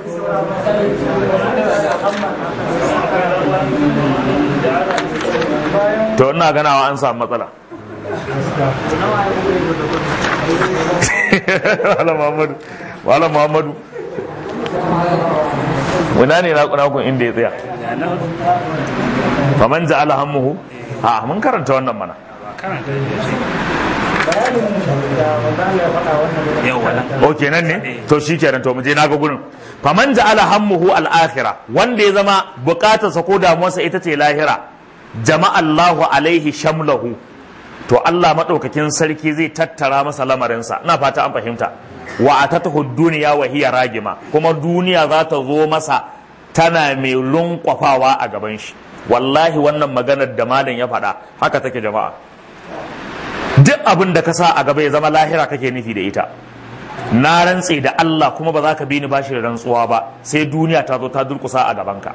to ina ganawa an samu matsala wala muhammadu wala muhammadu wana ne nakun inda ya tsaya faman ja'ala hammuhu a mun karanta wannan mana ok nan ne to shi kenan to muje naga gurin faman ja'ala hammuhu al-akhirah wanda ya zama bukatarsa ko damuwarsa ita ce lahira jama'a Allahu alaihi shamlahu to Allah madaukakin sarki zai tattara masa lamarinsa ina fata an fahimta wa atatahu duniya wa hiya ragima kuma duniya za ta zo masa tana mai lunkwafawa a gaban shi wallahi wannan maganar da malam ya faɗa haka take jama'a duk abin da ka sa a gaba ya zama lahira kake nufi da ita na rantse da Allah kuma ba za ka bi ni bashi da rantsuwa ba sai duniya ta zo ta durkusa a gabanka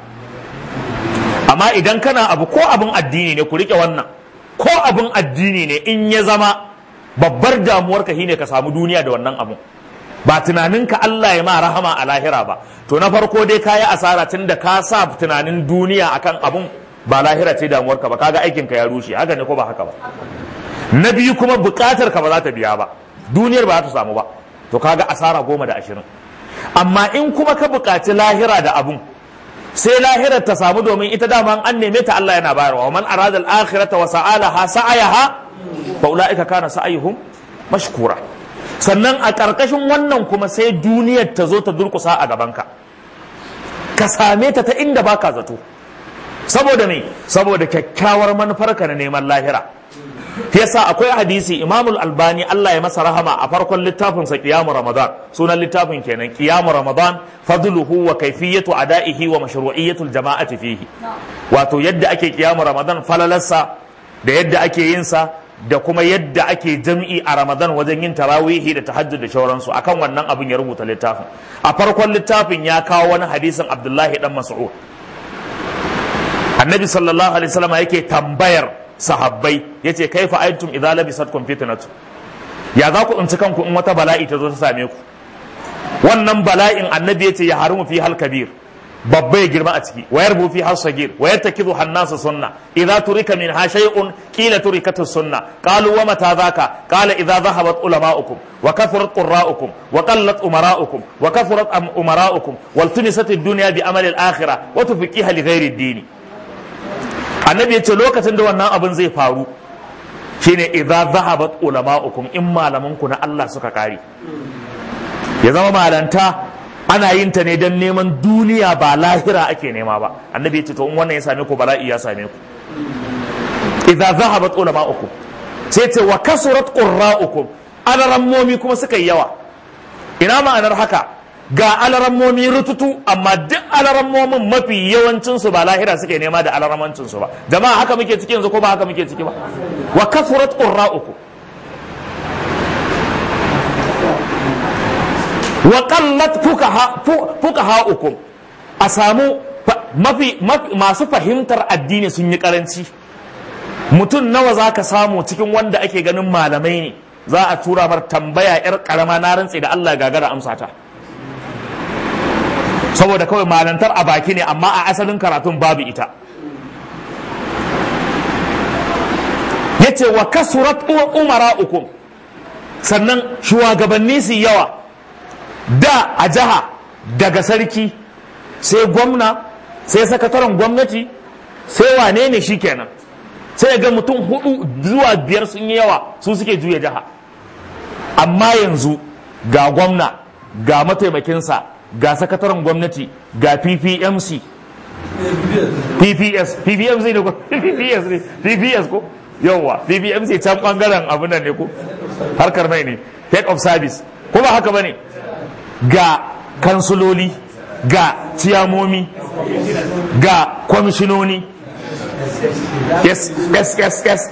amma idan kana abu ko abin addini ne ku rike wannan ko abin addini ne in ya zama babbar damuwarka shine ka samu duniya da wannan abun ba tunaninka Allah ya ma rahama a lahira ba to na farko dai ka yi asara tun da ka sa tunanin duniya akan abun ba lahira ce damuwarka ba kaga aikinka ya rushe haka ne ko ba haka ba na biyu kuma bukatar ka ba za ta biya ba duniyar ba za ta samu ba to kaga asara goma da ashirin amma in kuma ka bukaci lahira da abun sai lahirar ta samu domin ita dama an neme ta Allah yana bayarwa man arada al-akhirata wa sa'alaha sa'ayaha fa ulaika kana sa'ayuhum mashkura sannan a ƙarƙashin wannan kuma sai duniyar ta zo ta durkusa a gabanka ka same ta ta inda baka zato saboda me saboda kyakkyawar manufarka na neman lahira yasa akwai hadisi imamul albani Allah ya masa rahama a farkon littafin sa qiyamu ramadan sunan littafin kenan qiyamu ramadan fadluhu wa kayfiyatu ada'ihi wa mashru'iyatul jama'ati fihi wato yadda ake qiyamu ramadan falalarsa da yadda ake yin sa da kuma yadda ake jam'i a ramadan wajen yin tarawihi da tahajjud da shauransu akan wannan abin ya rubuta littafin a farkon littafin ya kawo wani hadisin abdullahi dan mas'ud annabi sallallahu alaihi wasallam yake tambayar sahabbai yace kaifa aitum idza labisatkum fitnatu ya za ku tsinci kanku in wata bala'i ta zo ta same ku wannan bala'in annabi yace ya harimu fi hal kabir babba ya girma a ciki wayar bu fi har sagir wayar takidu hannasu sunna idza turika min ha shay'un qila turikatu sunna qalu wa mata dhaka qala idza dhahabat ulama'ukum wa kathurat qurra'ukum wa qallat umara'ukum wa kathurat umara'ukum wal tunisat ad-dunya bi amali al-akhirah wa tufiqiha li ghairi ad-din annabi yace lokacin da wannan abin zai faru shine idza dhahabat ulama'ukum in malaman ku na Allah suka kare ya zama malanta ana yin ta ne don neman duniya ba lahira ake nema ba annabi ya ce to in wannan ya same ku bala'i ya same ku idza zahabat ulama'ukum sai ce wa kasurat qurra'ukum alarammomi kuma suka yi yawa ina ma'anar haka ga alarammomi rututu amma duk alarammomin mafi yawancin su ba lahira suke nema da alaramancin su ba jama'a haka muke ciki yanzu ko ba haka muke ciki ba wa kasurat qurra'ukum wa qallat fuqaha'ukum a samu mafi masu fahimtar addini sun yi karanci mutum nawa za ka samu cikin wanda ake ganin malamai ne za a tura mar tambaya yar karama na rantse da Allah gagara amsa ta saboda kawai malantar a baki ne amma a asalin karatun babu ita yace wa kasurat umara'ukum sannan shugabanni su yawa da a jiha daga sarki sai gwamna sai sakataren gwamnati sai wane ne shi kenan sai ga mutum hudu zuwa biyar sun yi yawa su suke juya jiha amma yanzu ga gwamna ga mataimakinsa ga sakataren gwamnati ga ppmc pps ppmc ne ko pps ne pps ko yawwa ppmc can bangaren abin nan ne ko harkar mai ne head of service ko ba haka bane ga kansuloli ga ciyamomi ga kwamishinoni SSSA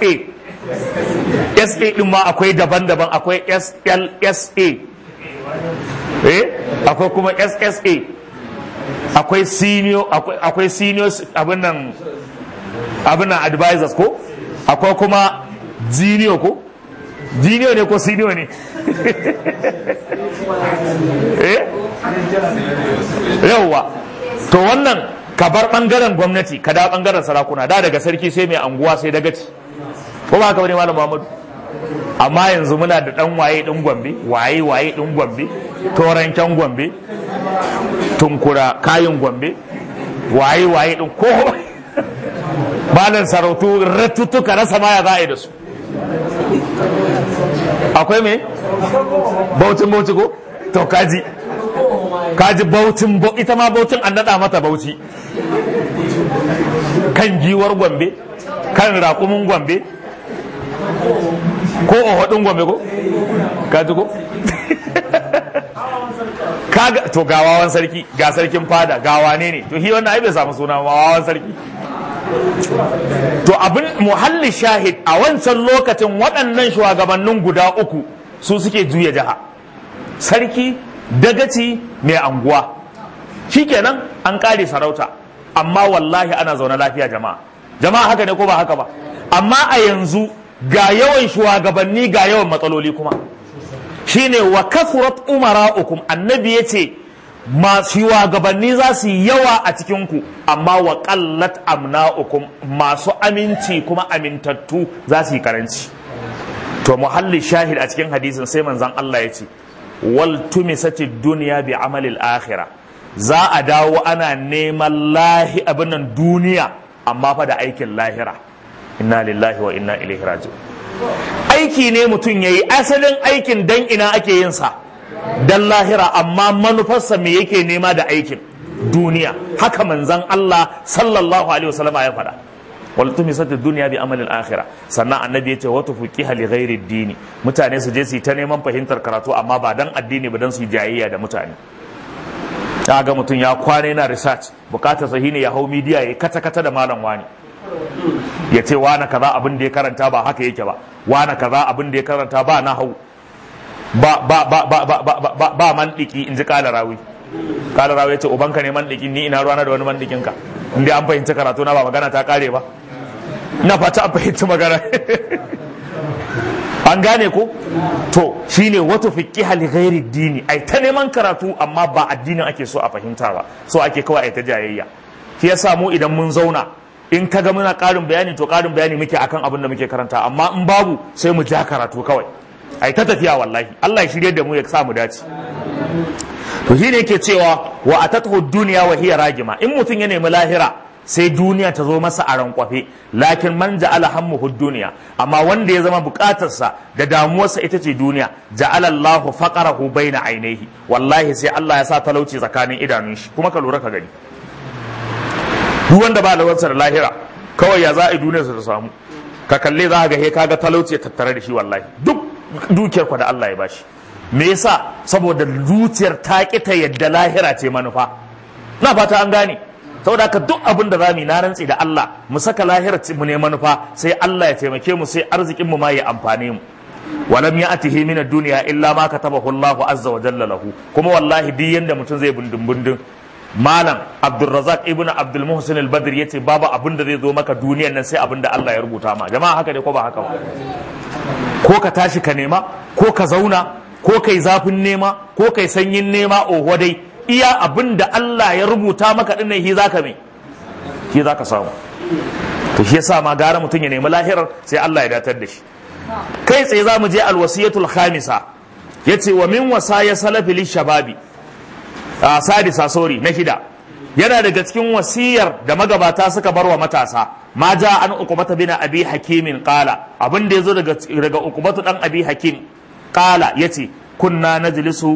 SA din ma akwai daban-daban akwai SLSA eh akwai kuma SSA akwai senior akwai senior abin nan abin nan advisors ko akwai kuma junior ko junior ne ko senior ne eh yauwa to wannan ka bar bangaren gwamnati ka da bangaren sarakuna da daga sarki sai mai anguwa sai dagaci ko ba haka bane malam Muhammadu amma yanzu muna da dan waye din Gombe waye waye din Gombe toranken Gombe tunkura kayin Gombe waye waye din ko malam sarautu ratutuka rasa maya za a yi da su akwai me bautin bauti ko to kaji kaji bautin ita ma bautin an nada mata bauchi kan giwar gombe kan raƙumin gombe ko ohudin gombe ko kaji ko kaga to ga wawan sarki ga sarkin fada ga wane ne to hi wannan ai bai samu suna wawan sarki to abin muhalli shahid a wancan lokacin waɗannan shugabannin guda uku su suke juya jiha sarki dagaci mai anguwa shikenan an kare sarauta amma wallahi ana zaune lafiya jama'a jama'a haka ne ko ba haka ba amma a yanzu ga yawan shugabanni ga yawan matsaloli kuma shine wa kasurat umara'ukum annabi yace masu shugabanni za su yi yawa a cikinku amma wa qallat amna'ukum masu aminci kuma amintattu za su yi karanci to muhalli shahid a cikin hadisin sai manzon Allah ya ce wal tumisati dunya bi amalil akhirah za a dawo ana neman lahi abinan duniya amma fa da aikin lahira inna lillahi wa inna ilaihi raji'un aiki ne mutum yayi asalin aikin dan ina ake yin sa dan lahira amma manufarsa me yake nema da aikin duniya haka manzon Allah sallallahu alaihi wasallam ya faɗa wal tumisat dunya bi amalil akhirah sannan annabi yace wa tufiqiha li ghairi dini mutane su je su ta neman fahimtar karatu amma ba dan addini ba dan su jayayya da mutane ta ga mutum ya kwana yana research bukatar sahi ne ya hau midiya ya kata kata da malam wani ya ce wani kaza abin da ya karanta ba haka yake ba wani kaza abin da ya karanta ba na hau ba ba ba ba ba ba ba ba mandiki in ji kala rawi kala rawi ya ce ubanka ne mandiki ni ina ruwana da wani mandikin ka in dai an fahimci karatu na ba magana ta kare ba ina fata an fahimci magana an gane ko to shine wato fiqiha li ghairi dini ai ta neman karatu amma ba addinin ake so a fahimta ba so ake kawai ai ta jayayya shi yasa mu idan mun zauna in kaga muna karin bayani to karin bayani muke akan abin da muke karanta amma in babu sai mu ja karatu kawai ai ta tafiya wallahi Allah ya shirye da mu ya sa mu dace to shine yake cewa wa atathu dunya wa hiya ragima in mutum ya nemi lahira sai duniya ta zo masa a rankwafe lakin man ja'ala hammuhu duniya amma wanda ya zama bukatarsa da damuwarsa ita ce duniya ja'ala Allahu faqarahu baina ainihi wallahi sai Allah ya sa talauci tsakanin idanun shi kuma ka lura ka gani duk wanda ba lawansa da lahira kawai ya za a yi duniyarsa ta samu ka kalle za ga he kaga talauci tattare da shi wallahi duk dukiyar ku da Allah ya bashi me yasa saboda zuciyar ta ki ta yadda lahira ce manufa na fata an gane saboda haka duk abin da zamu na rantsi da Allah mu saka lahira mu ne manufa sai Allah ya taimake mu sai arzikin mu ma ya amfane mu walam ya'tihi min ad-dunya illa ma katabahu Allah azza wa jalla lahu kuma wallahi duk yanda mutum zai bundun bundun malam Abdulrazak ibn Abdul Muhsin al-Badr yace babu abin da zai zo maka duniyan nan sai abin da Allah ya rubuta ma jama'a haka ne ko ba haka ba ko ka tashi ka nema ko ka zauna ko kai zafin nema ko kai sanyin nema oho dai iya abin da Allah ya rubuta maka dinnan shi zaka me shi zaka samu to shi yasa ma gara mutum ya nemi lahirar sai Allah ya datar da shi kai tsaye za mu je alwasiyatul khamisa yace wa min wasaya salafi lishababi a sadisa sorry na shida yana daga cikin wasiyar da magabata suka bar wa matasa ma ja an uqbata bin abi hakimin qala abin da yazo daga daga uqbatu dan abi hakim qala yace kunna najlisu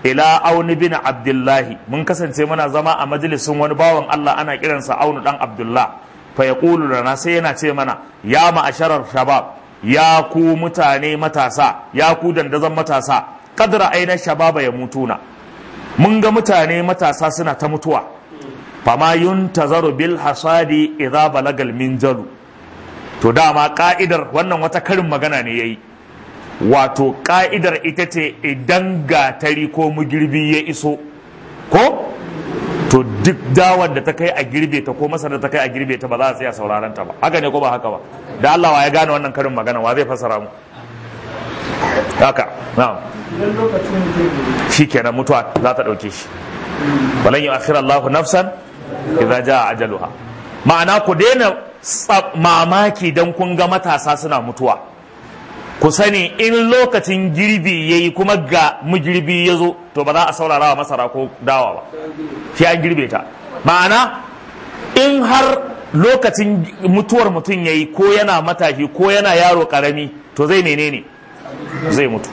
ila auni bin abdullahi mun kasance muna zama a majalisin wani bawan Allah ana kiransa aunu dan abdullah fa yaqulu lana sai yana ce mana ya ma'asharar shabab ya ku mutane matasa ya ku dandazon matasa kadra aina shababa ya mutuna mun ga mutane matasa suna ta mutuwa fama yuntazaru bil hasadi idza balagal minjalu to dama ka'idar wannan wata karin magana ne yayi wato ka'idar ita ce idan gatari ko mugirbi ya iso ko to duk dawar da ta kai a girbe ta ko masar da ta kai a girbe ta ba za a tsaya sauraron ta ba haka ne ko ba haka ba da Allah wa ya gane wannan karin magana wa zai fassara mu haka na'am idan lokacin mutum shikenan mutuwa za ta dauke shi balan yu'akhir Allahu nafsan idza jaa ajaluha ma'ana ku daina tsa- mamaki dan kun ga matasa suna mutuwa ku sani in lokacin girbi yayi kuma ga mugirbi ya zo to ba za a saurara wa masara ko dawa ba sai an girbe ta ma'ana in har lokacin mutuwar mutum yayi ko yana matashi ko yana yaro karami to zai menene zai mutu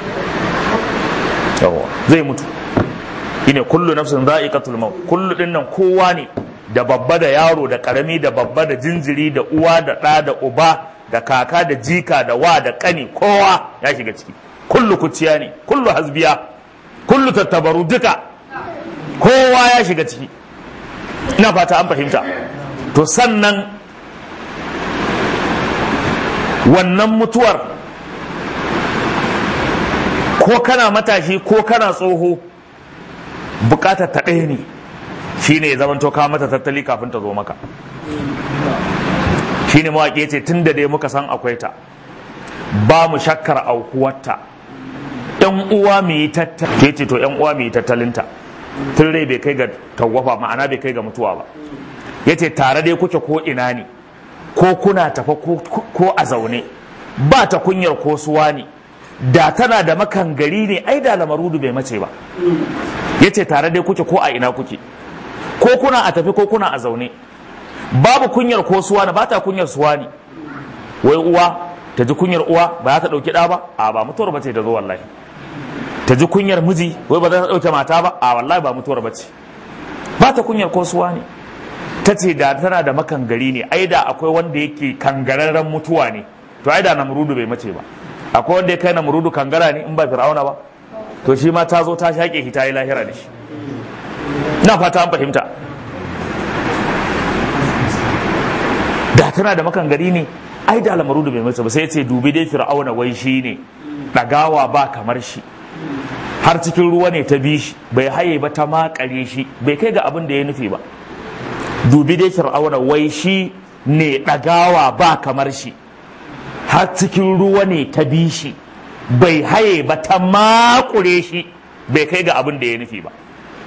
yawa zai mutu shine kullu nafsin za'iqatul maut kullu dinnan kowa ne da babba da yaro da karami da babba da jinjiri da uwa da ɗa da uba da kaka da jika da wa da kani kowa ya shiga ciki kullu kuciya ne kullu hasbiya kullu tattabaru duka kowa ya shiga ciki ina fata an fahimta to sannan wannan mutuwar ko kana matashi ko kana tsoho bukatar ta ɗaya ne shine ya zamanto ka mata tattali kafin ta zo maka shine mawaƙi ce tun da dai muka san akwai ta ba mu shakkar aukuwarta yan uwa mu yi tattalin ke ce to yan uwa mu yi tattalinta tun rai bai kai ga tawwafa ma'ana bai kai ga mutuwa ba yace tare dai kuke ko ina ne ko kuna tafa ko- ko a zaune ba ta kunyar ko suwa ne da tana da makan gari ne ai da lamarudu bai mace ba yace tare dai kuke ko a ina kuke ko kuna a tafi ko kuna a zaune babu kunyar ko suwa ne ba ta kunyar suwa ne wai uwa ta ji kunyar uwa ba za ta ɗauki ɗa ba a ba mutuwar ba ce ta zo wallahi ta ji kunyar miji wai ba za ta ɗauke mata ba a wallahi ba mutuwar ba ce ba ta kunyar ko suwa ne ta ce da tana da makangari ne ai da akwai wanda yake kangararren mutuwa ne to ai da namrudu bai mace ba akwai wanda ya kai namrudu kangara ne in ba fir'auna ba to shi ma ta zo ta shaƙe shi ta yi lahira da shi na fata an fahimta da tana da makangari ne ai da lamarudu bai mace ba sai ya ce dubi dai fir'auna wai shi ne ɗagawa ba kamar shi har cikin ruwa ne ta bi shi bai haye ba ta makare shi bai kai ga abin da ya nufi ba dubi dai fir'auna wai shi ne ɗagawa ba kamar shi har cikin ruwa ne ta bi shi bai haye ba ta makure shi bai kai ga abin da ya nufi ba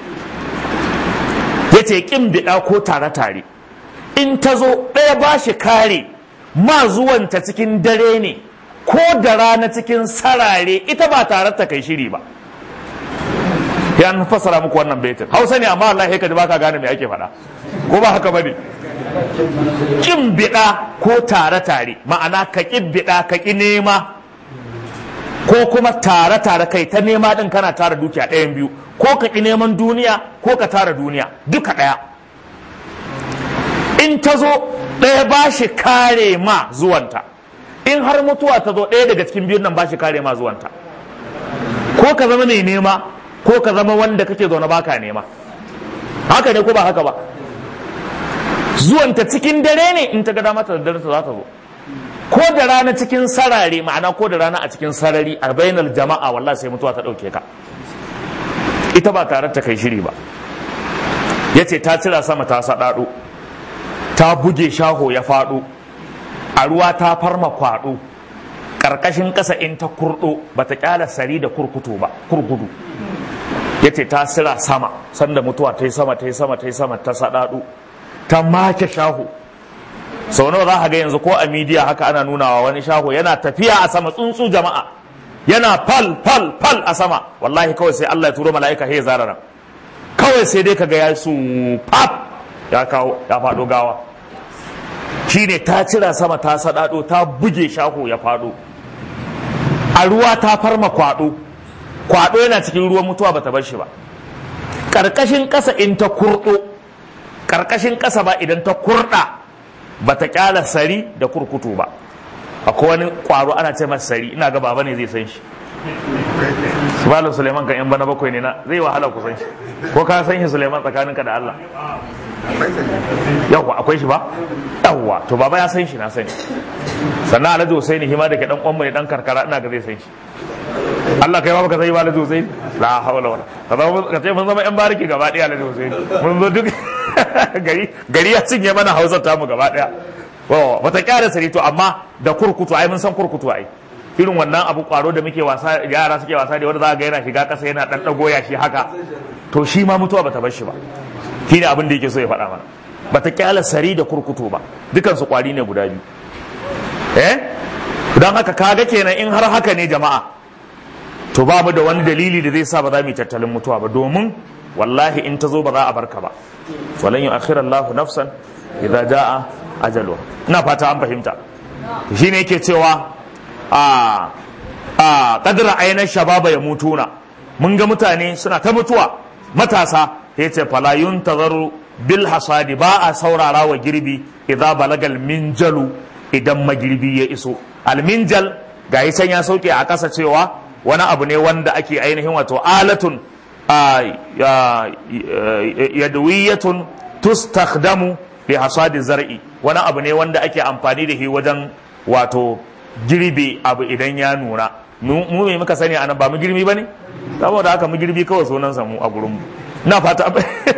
ya ce ƙin biɗa ko tare-tare in ta zo ɗaya ba shi kare ma zuwanta cikin dare ne ko da rana cikin sarare ita ba tare ta kai shiri ba ya an fassara muku wannan baitin hausa ne amma Allah ya kaji baka gane me ake faɗa ko ba haka bane kin biɗa ko tare-tare ma'ana ka ƙi biɗa ka ƙi nema ko kuma tare-tare kai ta nema ɗin kana tara dukiya ɗayan biyu ko ka ƙi neman duniya ko ka tara duniya duka ɗaya in ta zo ɗaya ba shi kare ma zuwanta in har mutuwa ta zo ɗaya daga cikin biyun nan ba shi kare ma zuwanta ko ka zama mai nema ko ka zama wanda kake zaune baka nema haka ne ko ba haka ba zuwanta cikin dare ne in ta ga dama ta da dare ta za ta zo ko da rana cikin sarare ma'ana ko da rana a cikin sarari a bainar jama'a wallahi sai mutuwa ta ɗauke ka ita ba tare ta kai shiri ba ya ce ta cira sama ta saɗaɗo ta buge shaho ya faɗo a ruwa ta farma kwaɗo ƙarƙashin ƙasa in ta kurɗo ba ta ƙyala sari da kurkutu ba kurkudu ya ce ta sira sama sanda mutuwa ta yi sama ta yi sama ta yi sama ta saɗaɗo ta make shaho sau nawa za ka ga yanzu ko a midiya haka ana nunawa wani shaho yana tafiya a sama tsuntsu jama'a yana fal fal fal a sama wallahi kawai sai Allah ya turo mala'ika he zarara kawai sai dai kaga ya su pap ya kawo ya faɗo gawa shine ta cira sama ta saɗaɗo ta buge shaho ya faɗo a ruwa ta farma kwaɗo kwado yana cikin ruwan mutuwa bata bar shi ba karkashin ƙasa in ta kurɗo karkashin ƙasa ba idan ta kurɗa bata kyala sari da kurkutu ba akwai wani kwaro ana ce masa sari ina ga baba ne zai san shi Malam Suleiman kan yan bana bakwai ne na zai wahala ku san shi ko ka san shi Suleiman tsakaninka da Allah yawwa akwai shi ba yawwa to baba ya san shi na sani sannan Alhaji Husaini hima da ke dan kwanmu ne dan karkara ina ga zai san shi Allah kai ma baka sani ba Alhaji Husaini la hawla wala ka zama ka ce mun zama yan bariki gaba daya Alhaji Husaini mun zo duk gari gari ya cinye mana Hausa ta mu gaba daya wata kyara sari to amma da kurkutu ai mun san kurkutu ai irin wannan abu kwaro da muke wasa yara suke wasa da wanda za ga yana shiga kasa yana dan dago ya shi haka to shi ma mutuwa bata bar shi ba shine abin da yake so ya faɗa mana bata kyala sari da kurkutu ba dukan su kwari ne guda biyu eh dan haka kaga kenan in har haka ne jama'a to babu da wani dalili da zai sa ba za mu yi tattalin mutuwa ba domin wallahi in ta zo ba za a barka ba walan yu'akhkhira Allahu nafsan idza jaa ajaluha ina fata an fahimta shine yake cewa a a kadra ainihin shababa ya mutuna mun ga mutane suna ta mutuwa matasa ya ce fala yuntazaru bil hasadi ba a saurara wa girbi idza balagal minjalu idan magirbi ya iso alminjal ga can ya sauke a ƙasa cewa wani abu ne wanda ake ainihin wato alatun yadwiyatun tustakhdamu li hasadi zar'i wani abu ne wanda ake amfani da shi wajen wato girbe abu idan ya nuna mu me muka sani anan ba mu girbi bane saboda haka mu girbi kawai sunan mu a gurin mu na fata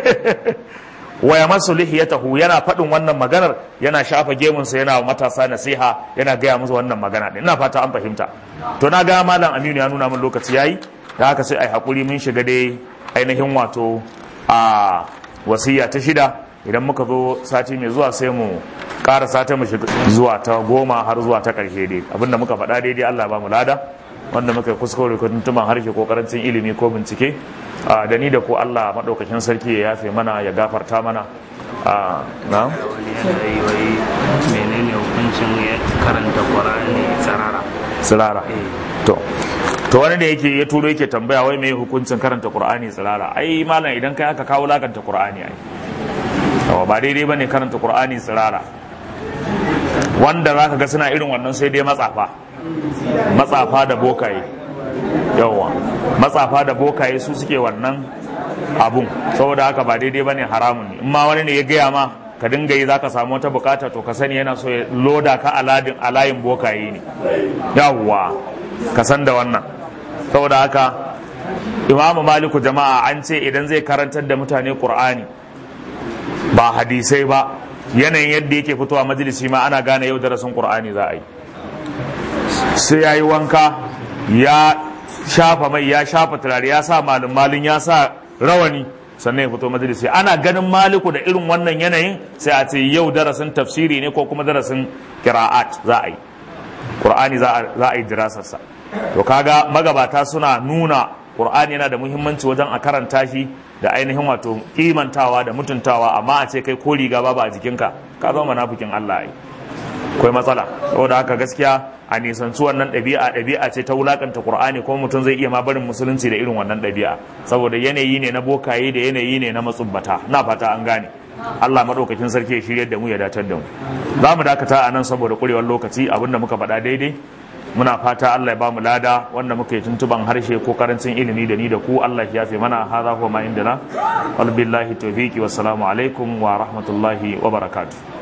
wa yamassu lihiyatahu yana faɗin wannan maganar yana shafa gemunsa yana matasa nasiha yana gaya musu wannan magana din ina fata an fahimta to na ga malam Aminu ya nuna min lokaci yayi da haka sai ai hakuri mun shiga dai ainihin wato a wasiya ta shida idan muka zo sati mai zuwa sai mu ƙara sata mu shiga zuwa ta goma har zuwa ta ƙarshe dai abinda muka faɗa daidai Allah ba mu lada wanda muka yi kuskure ko tuntuman harshe ko karancin ilimi ko bincike da ni da ko Allah maɗaukakin sarki ya yafe mana ya gafarta mana na wani yanayi wai menene hukuncin karanta Qur'ani tsarara tsirara to to wani da yake ya turo yake tambaya wai me hukuncin karanta Qur'ani tsirara ai malam idan kai aka kawo lakanta Qur'ani ai yawa ba daidai bane karanta Qur'ani tsirara wanda zaka ga suna irin wannan sai dai matsafa matsafa da bokaye yawa matsafa da bokaye su suke wannan abun saboda haka ba daidai bane haramun ne in ma wani ne ya gaya ma ka dinga yi zaka samu wata bukata to ka sani yana so ya loda ka aladin alayin bokaye ne yawa ka san da wannan saboda haka imamu maliku jama'a an ce idan zai karantar da mutane qur'ani ba hadisai ba yanayin yadda yake fitowa majalisi ma ana gane yau darasin qur'ani za a yi sai ya yi wanka ya shafa mai ya shafa turare ya sa malin malin ya sa rawani sannan ya fito majalisi ana ganin maliku da irin wannan yanayin sai a ce yau darasin tafsiri ne ko kuma darasin kira'at za a yi qur'ani za a yi dirasarsa to kaga magabata suna nuna qur'ani yana da muhimmanci wajen a karanta shi da ainihin wato kimantawa da mutuntawa amma a ce kai ko riga babu a jikinka ka zama munafikin Allah ai akwai matsala saboda haka gaskiya a nisanci wannan ɗabi'a ɗabi'a ce ta wulakanta qur'ani kuma mutum zai iya ma barin musulunci da irin wannan ɗabi'a saboda yanayi ne na bokaye da yanayi ne na matsubbata na fata an gane Allah madaukakin sarki ya shirye da mu ya datar da mu za mu dakata a nan saboda kurewar lokaci abinda muka faɗa daidai muna fata Allah ya bamu lada wanda muka yi tuntuban harshe ko karancin ilimi da ni da ku Allah ya fi mana hadha huwa ma indana wal billahi tawfiqi wassalamu alaikum wa rahmatullahi wa barakatuh